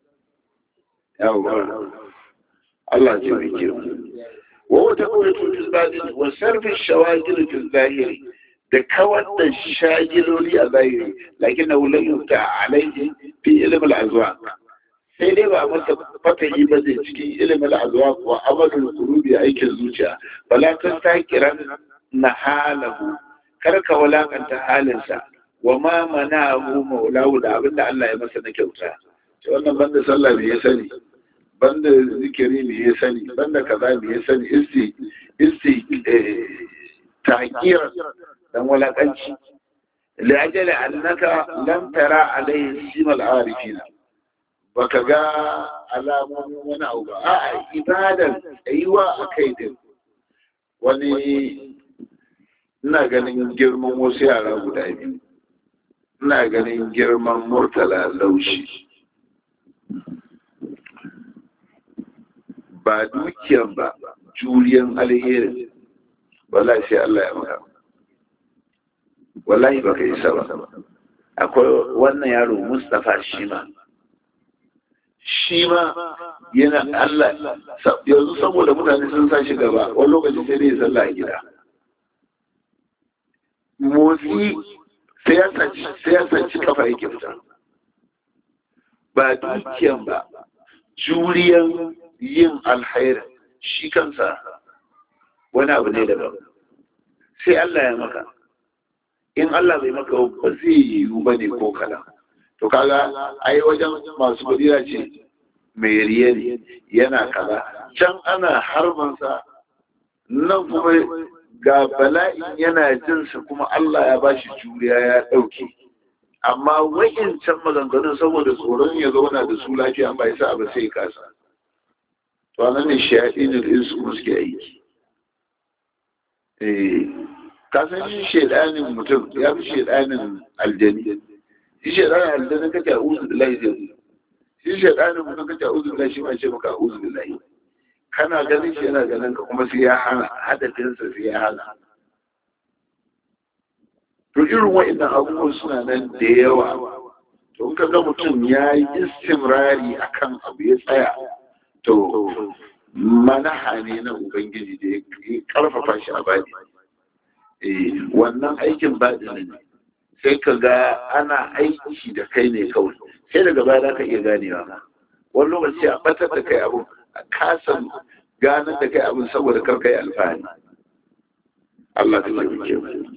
yawon Allah ce mai kyau wa wata kawai tutun zahiri wa sarfin shawagil fil zahiri da kawar da shagiloli a zahiri lakin na wulayin ta alaihi fi ilimin azuwa sai dai ba masa fatahi ba zai cikin ilimin azuwa wa amalin kurubi aikin zuciya bala ta takiran na halahu kar ka walakanta halinsa wa ma manahu maulahu da abin da Allah ya masa na kyauta ce wannan banda sallah me ya sani banda zikiri me ya sani banda kaza me ya sani isti isti tahqir dan walakanci li ajali annaka lam tara alayhi simal arifina baka ga alamomin wani abu ba a'a ibadar tsayuwa a kai din wani ina ganin girman wasu yara guda biyu ina ganin girman murtala laushi ba dukiyan ba juriyan alherin wallahi sai Allah ya maka wallahi baka isa ba akwai wannan yaro Mustapha Shima shi ma yana Allah yanzu saboda mutane sun sa shi gaba wani lokaci sai dai sallah a gida motsi sai ya sanci kafa yake fita ba dukiyan ba juriyan yin alhairin shi kansa wani abu ne daban sai Allah ya maka in Allah bai maka ba zai yiwu ba ne ko kala to kaga ai wajen masu kudira ce mai riye ne yana kaza can ana harbansa nan kuma ga bala'in yana jinsa kuma Allah ya bashi juriya ya ɗauke amma can maganganun saboda tsoron ya zauna da su lafiya ba ya sa ba sai kasa to nan ne shayaɗin insu kuma suke aiki eh kasan shi shaidanin mutum ya fi shaidanin aljani shi shaidanin aljani kace a uzu billahi zai shi shaidanin mutum kace a uzu billahi shi ma ce maka a uzu billahi kana ganin shi yana ganin ka kuma sai ya hana hadafinsa sai ya hana to irin wa'annan abubuwan suna nan da yawa to in ka ga mutum ya yi istimrari akan abu ya tsaya to manaha ne na ubangiji da ya karfafa shi a bani wannan aikin baɗi ne sai ka ga ana aiki da kai ne kawai sai daga baya za ka iya ganewa wani lokaci a batar da kai abu a kasan ganar da kai abin saboda karka yi alfahari Allah ta yi ke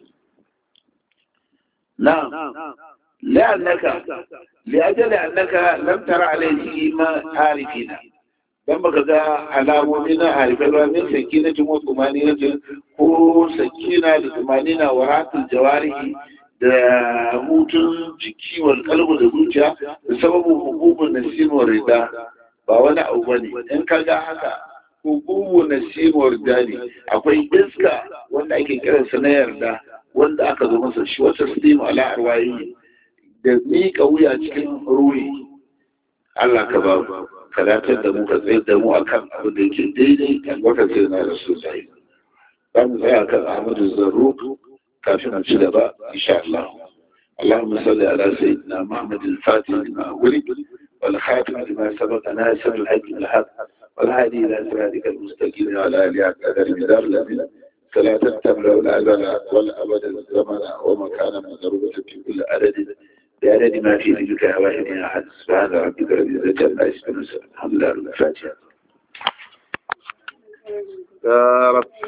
na la'annaka li'ajali annaka lam tara alayhi ma arifina dan baka ga alamomi na harifai ba min sakina tun wa tumanina ko sakina da tumanina wa ratul jawarihi da hutun jiki wal kalbu da zuciya da sababin hukubun nasimu rida ba wani abu bane in ka ga haka hukumu nasimu rida ne akwai iska wanda ake kiransa na yarda wanda aka zo masa shi wata stimu ala arwayi da miƙa wuya cikin ruhi Allah ka ba mu ka datar da mu ka tsayar da mu akan abin da yake daidai kan wata sai na rasu sai za mu tsaya kan Ahmadu Zarruq kafin mu ci gaba insha Allah اللهم صل على سيدنا محمد الفاتح لما ولد والخاتم لما سبق ناصر الحق الحق والهادي الى صراطك المستقيم وعلى اله قدر مدار الذين صلاة تملا الازل والابد الزمن ومكانا مضروبة في كل عدد بعدد ما في ذلك واحد احد سبحان ربك رب العزة عما يصفون الحمد لله الفاتحة يا رب